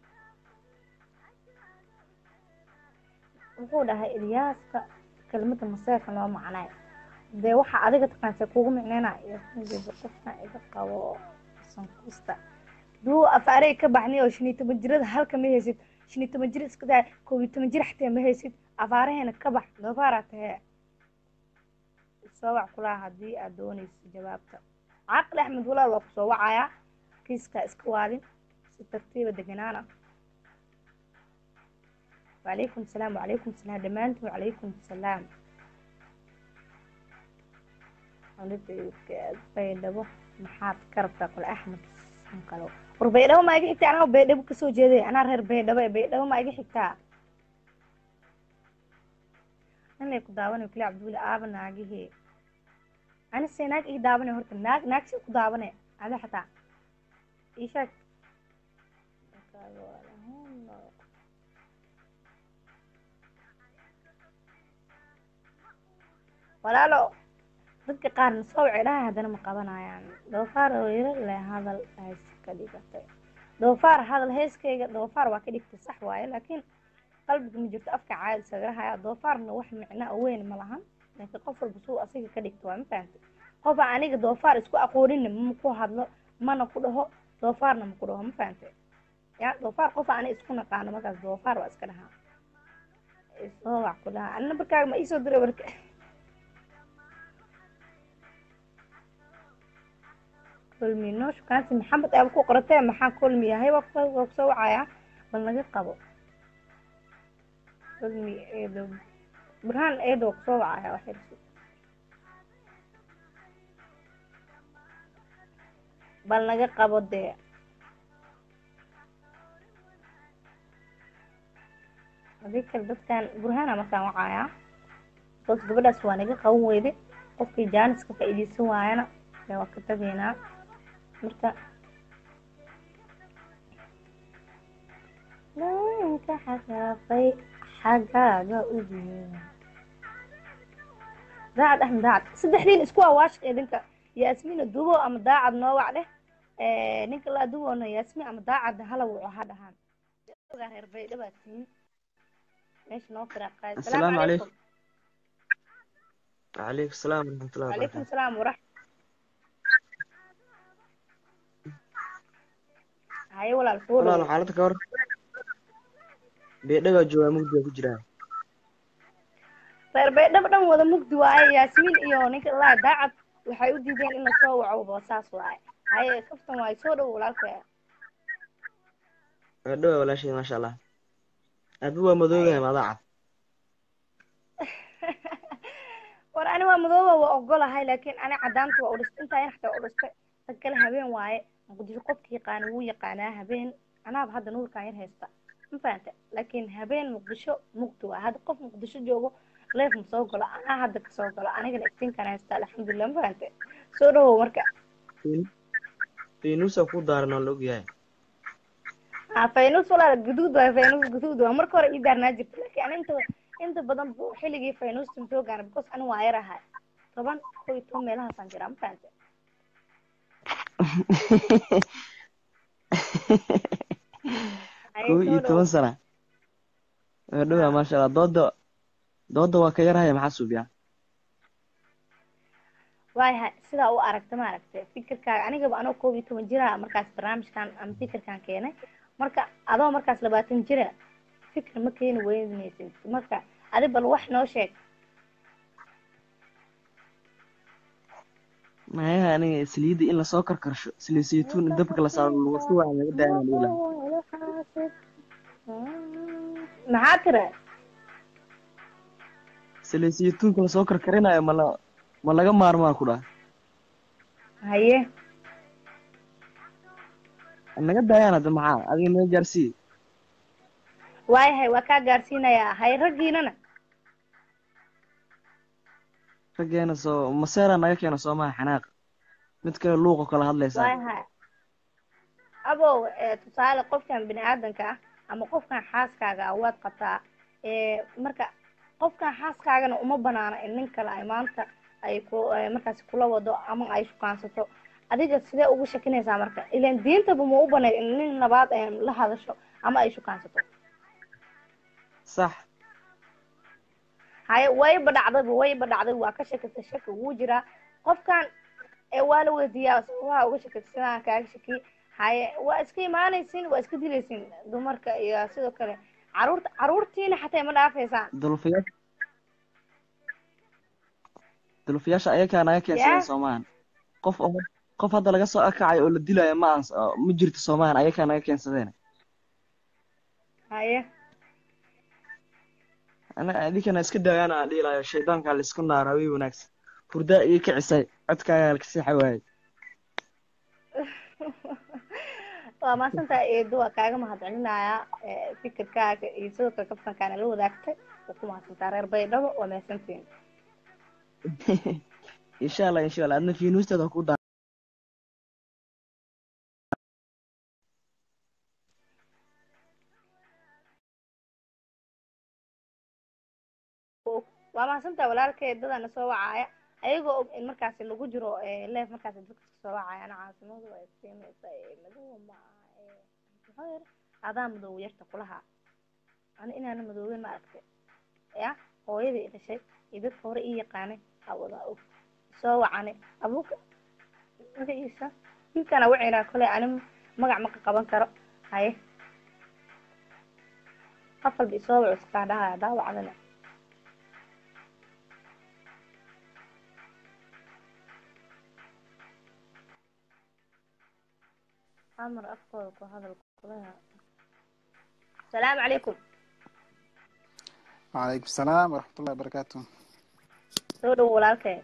wuxuu dhahay ilyaaska kelmada maseerka noo macnay dee waxa adiga taqaanse kugu micneynaya qofkan iga qabo sankusta duu afaarey ka baxnay oo shan iyo toban jirada halka ma haysid shan iyo toban jir iska daa koob iyo toban jir xataa ma haysid afaaraheena ka bax doofaara tahee soo wac kulaha haddii aad doonayso jawaabta caqli axmed walaal waa kusoo wacayaa kiiskaa iska waadin si tartiiba deganaana wacalaykum salaam wacalaykum salaam dhammaantiin wacalaykum salaam baydhabo maxaad ka rabtaa kule axmed kalo war baydhabo maa iga xigtaa anaa baydhabo kasoo jeeday anaa reer baydhabo ee baydhabo maa iga xigtaa inlay ku daawanay kule cabdiweli aaba naagihii anise naag ii daabanay horta naag naag si ku daabane ada xataa ii sheeg walaalo dadka qaarna soo wacay dhahay haddana ma qabanayaan doofaar oo yaro le hadal hees ka dhigatay doofaar hadal heeskayga doofaar waa ka dhigtay sax waaye laakiin qalbiga ma jirto afka caadi sagarahaya doofaarna wax micna weyn ma lahan laakiin qof walba suu asiga ka dhigto waa ma fahantay qofa aniga doofaar isku aqooninna ma ku hadlo mana ku dhaho doofaarna ma ku dhaho ma fahantay ya doofaar qofa ani isku naqaano markaas doofaar waa iska dhahaa isoo wax ku dhahaa ani nambarkaaga ma iisoo diray warka kulmi noo shukaansi maxamed aaba ku qoratee maxaa kulmi yahay waa ku- waa kusoo wacayaa bal naga qabo kulmi eedo burhaan eedo waa kusoo wacayaa waxay bal naga qabo dee hadii kale dadkan burhaana markaan wacayaa bas gabadhaas waa naga qaban weyde qofkii jaanis ka faa'iideysan waayana dee waa ka tageynaa marka ninka xagaafay xagaaga ujeeda daacad axmed daacad saddexdiin isku awaashq idinka yaasmiina dubo ama daacad noo wac dheh ninka laa duboona yaasmiin ama daacad hala wuco ha dhahaan ogaa reer baydha baa tihiin meesha noo firaaqaay السلام عليكم وعليكم السلام ورحمة الله وعليكم وبركاته السلام ورحمة haye walaal soo walaal dhowo xaaladda ka hor beedhagaa joogaa mugdiga ku jiraa reer baydhaba dhan wada mugdi waaye yaasmiin iyo ninka laa daacad waxay u diideen in lasoo waco boosaas waaye haye kaftan waaye soo dhowo walaalka beedhagaa walaashay maasha allah aabi waa madoogahay maadaa cad war ani waa madooba waa ogolahay laakiin ani cadaanta waa udhistay intaa xataa waa udhistay dad kale habeen waaye muqdisho qofka yaqaana wuu yaqaanaa habeen anaaba hadda nuurkaan yar haysta ma fahanta laakiin habeen muqdisho mugdi waa hadda qof muqdisho joogo leef ma soo galo anaa hadda kasoo galo anigana iftiinkaan haysta alxamdulilah ma fahante soo dhawow marka faynuusa ku daaran oo la ogyahay ah faynus walaal guduud waay faynus guduud waa marka hore ii daarnaa jirta laakiin ani inta inta badan bu xilligii faynuusta soo gaana because ani waa yar ahay toban kow iyo toban meelahaasaan jiraa ma fahante Haye, kow soo iyo dhawow. toban sana beedhagaa maasha allah dooda dooda waa ka yarhaya maxaa suubiyaa waayahay sidaa u aragta ma aragta fikirkaaga anigaba anoo koob iyo toban jira markaas barnaamijkan ama fikirkan keenay marka adoo markaas labaatan jira fikir ma keeni weynaysid marka adi bal wax noo sheeg mayaha aniga saliidda in lasoo karkarsho saliid saytuun in dabka la saaro lagu si wacan laga daayana dhiilaha maxaa tira saliid saytuunka lasoo karkarinayo ma la ma laga maarmaa ku dhaha haye naga daayaan hadda maxaa adiga naga gaarsii waayahay waa kaa gaarsiinayaa hay raggiinana raggeena soo maseera naga keena soomaha xanaaq mid kale luuqo kala hadlaysaa waayahay abow eh, tusaale qofkan bini aadanka ah ama qofkan xaaskaaga ah waad qabtaa eh, marka qofkan xaaskaagana uma banaana in nin kale ay maanta ay ku eh, markaasi kula wado ama ay shukaansato adiga sidee ugu shakinaysaa marka ilan diintaba ma u banayd in nin labaad ay la hadasho ama ay shukaansato sax haye wayba dhacdayba wayba dhacday waa ka shakisay shaki wuu jiraa qofkan ee waa la weydiiyaa sababaha uga shakisay sidaan kaaga shakiyey haye waa iska imaanaysin waa iska dilaysin dumarka iyo sidoo kale caruurta caruurtiina xataa ma dhaafaysaan dulfiyaasha dulfiyaasha ayakaa naga keensadeen Yeah. soomahan qof oo qof hadda laga soo akacayo oo la dilayo ma aan ma jirto soomahan ayakaa naga keensadeen haye ana idinkana iska daayaan aan dhihi lahayo shaydaankaa la isku naara way wanaagsan hurdaa ii kicisay codkaagaa la kaseexa waayey waa maasantaa eedo waa kaaga mahadcelinayaa eh, fikirkaaga iyo sidoo kale kaftankaana la wadaagtay waa ku mahadsantaa reer baydhabo waa mahadsantiin insha allah insha allah adna fiinuusteeda ku daa waa mahadsantaa walaalkay dadana soo wacaaya ayagoo og in markaasi lagu jiro leef markaasi dadka soo wacaya ana caasimadu waa istiimaysa madow ma aha ee, muxuu yiri adaa madow yarta kulaha ani inaana madooben ma aragtay ya hooyadii i dhashay iyo dadka hore ii yaqaanay aa wadaa og soo wacani abuuka magaciisa wiilkana wacinaa kole ani magac ma qaban karo haye qof walba isoo wac iskaa dhahaya daawacdana amar afkooda ku hadal kulaha asalaamu calaykum وعليكم السلام ورحمة الله وبركاته soo dhowo walaalkay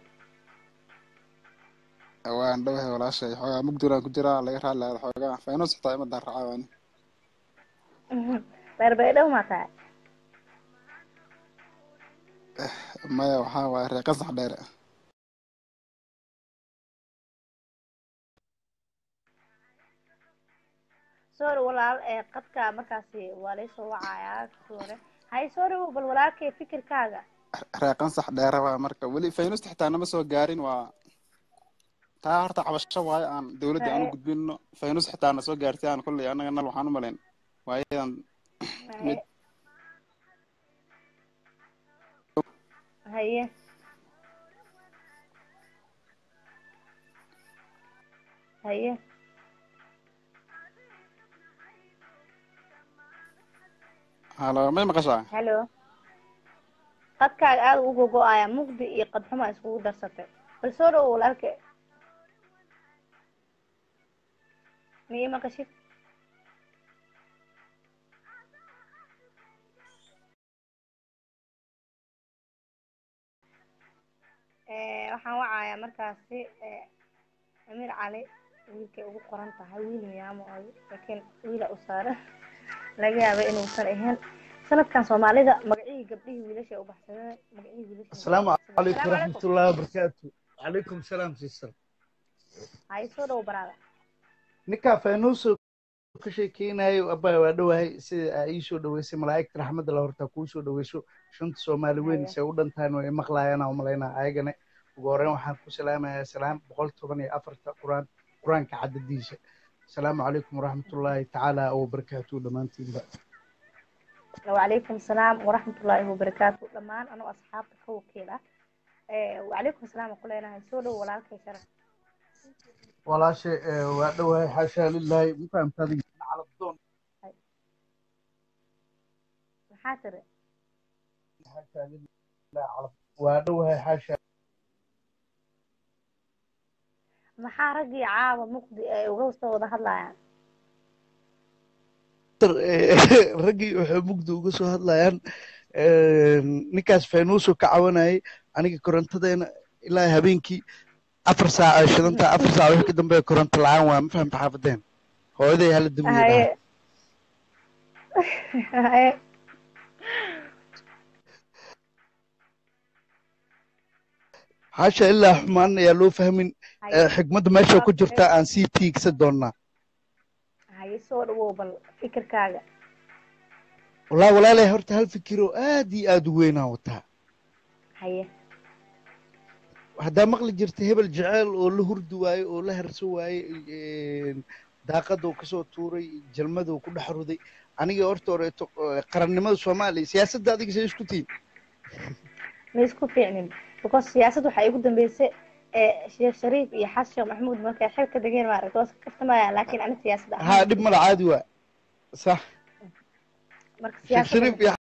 waan dhowahay walaashay xoogaa mugduraan ku jiraa laga raali lahaa xoogaa faynus xitaa imadan racaa waani reer baydhabo maa tahay maya waxaa waaye reer qasax dheere soo dhow walaal ee qadka markaasi waa laysoo wacayaa hore haye soo dhowo bal walaalkay fikirkaaga reer qasax dheere waa marka weli faynusta xitaa nama soo gaarin waa taa horta cabasho waayo aan dawladda aan u gudbino faynus xitaa na soo gaartay aan kolley annaga nal waxaan u malayn waayadan mid haye haye halo may maqashaa halo qadkaaga aada u gogo-aya mugdi iyo qadxuma iskugu darsatay bal soo dhowo walaalka ma ii maqashid waxaan wacayaa markaasi amiir cali wiilkay ugu qoran tahay wiil miyaamo ay laakiin wiila u saaran laga yaaba inuusan ahayn sanadkan soomaalida magacihii gabdhihii wiilasha u baxsadeen magacihii wiilasha السلام عليكم ورحمة الله وبركاته وعليكم السلام سيستر hay soo dhowo baraada ninkaa faynuuso ka sheekeynayo abaa waa dhowahay sida aa ii soo dhaweysay malaa'igta raxmadda la hortaa kuu soo dhaweyso shanta soomaali weyn se u dhantahan way maqlaayaan aan umalaynaa ayagana ugu horreyn waxaan ku salaamayaa salaam boqol toban iyo afarta quraan qur-aanka cadadiisa asalaamu calaykum waraxmatullaahi tacaala wabarakaatuhu dhammaantiinba wacalaykum salaam waraxmatullaahi wabarakaatu dhammaan anoo asxaabta ka wakiil ah wacalaykum salaam aan ku leenahay soo dhowo walaalkay sharaf walaashe waa dhowahay xaashaa lilaahi ma fahamtaadi calabdoon maxaa tiri xaashaa lilaahi calab waa dhowahay xaashaa maxaa raggii caaba muqdi ay uga soo wada hadlayaan raggii waxay mugdi uga soo hadlayaan ninkaas faynuuso ka cawanayay aniga korontadeena ilaa habeenkii afar saac ay shidanta afar saac wixii ka dambeeya koronto la-aan waa ma fahamta xaafadeen hooyaday hala damiye haye haye xaasha ilaa xumaan ayaa loo fahmin haye xigmadda meesha ku jirta aan sii tiigsa doonnaa haye soo dhawow bal fikirkaaga walaa walaalay horta hal fikiroo aad iyo aad u weynaan wataa haye haddaa maqli jirta hebel jeceel oo la hurdi waaye oo la harso waaye daaqaduu kasoo tuuray jalmaduu ku dhex ruday aniga horta horeeto qarannimada soomaaliya siyaasadda adiga say isku tihin ma isku fiicnin because siyaasad waxaa igu dambeysay sheekh shariif iyo xasan sheekh maxamuud markay xilka degeen maaragta waa iska kaftamaya laakiin ani siyaasad haa dhib mala caadi waa sax marka sheekh shariif siyaasada iyo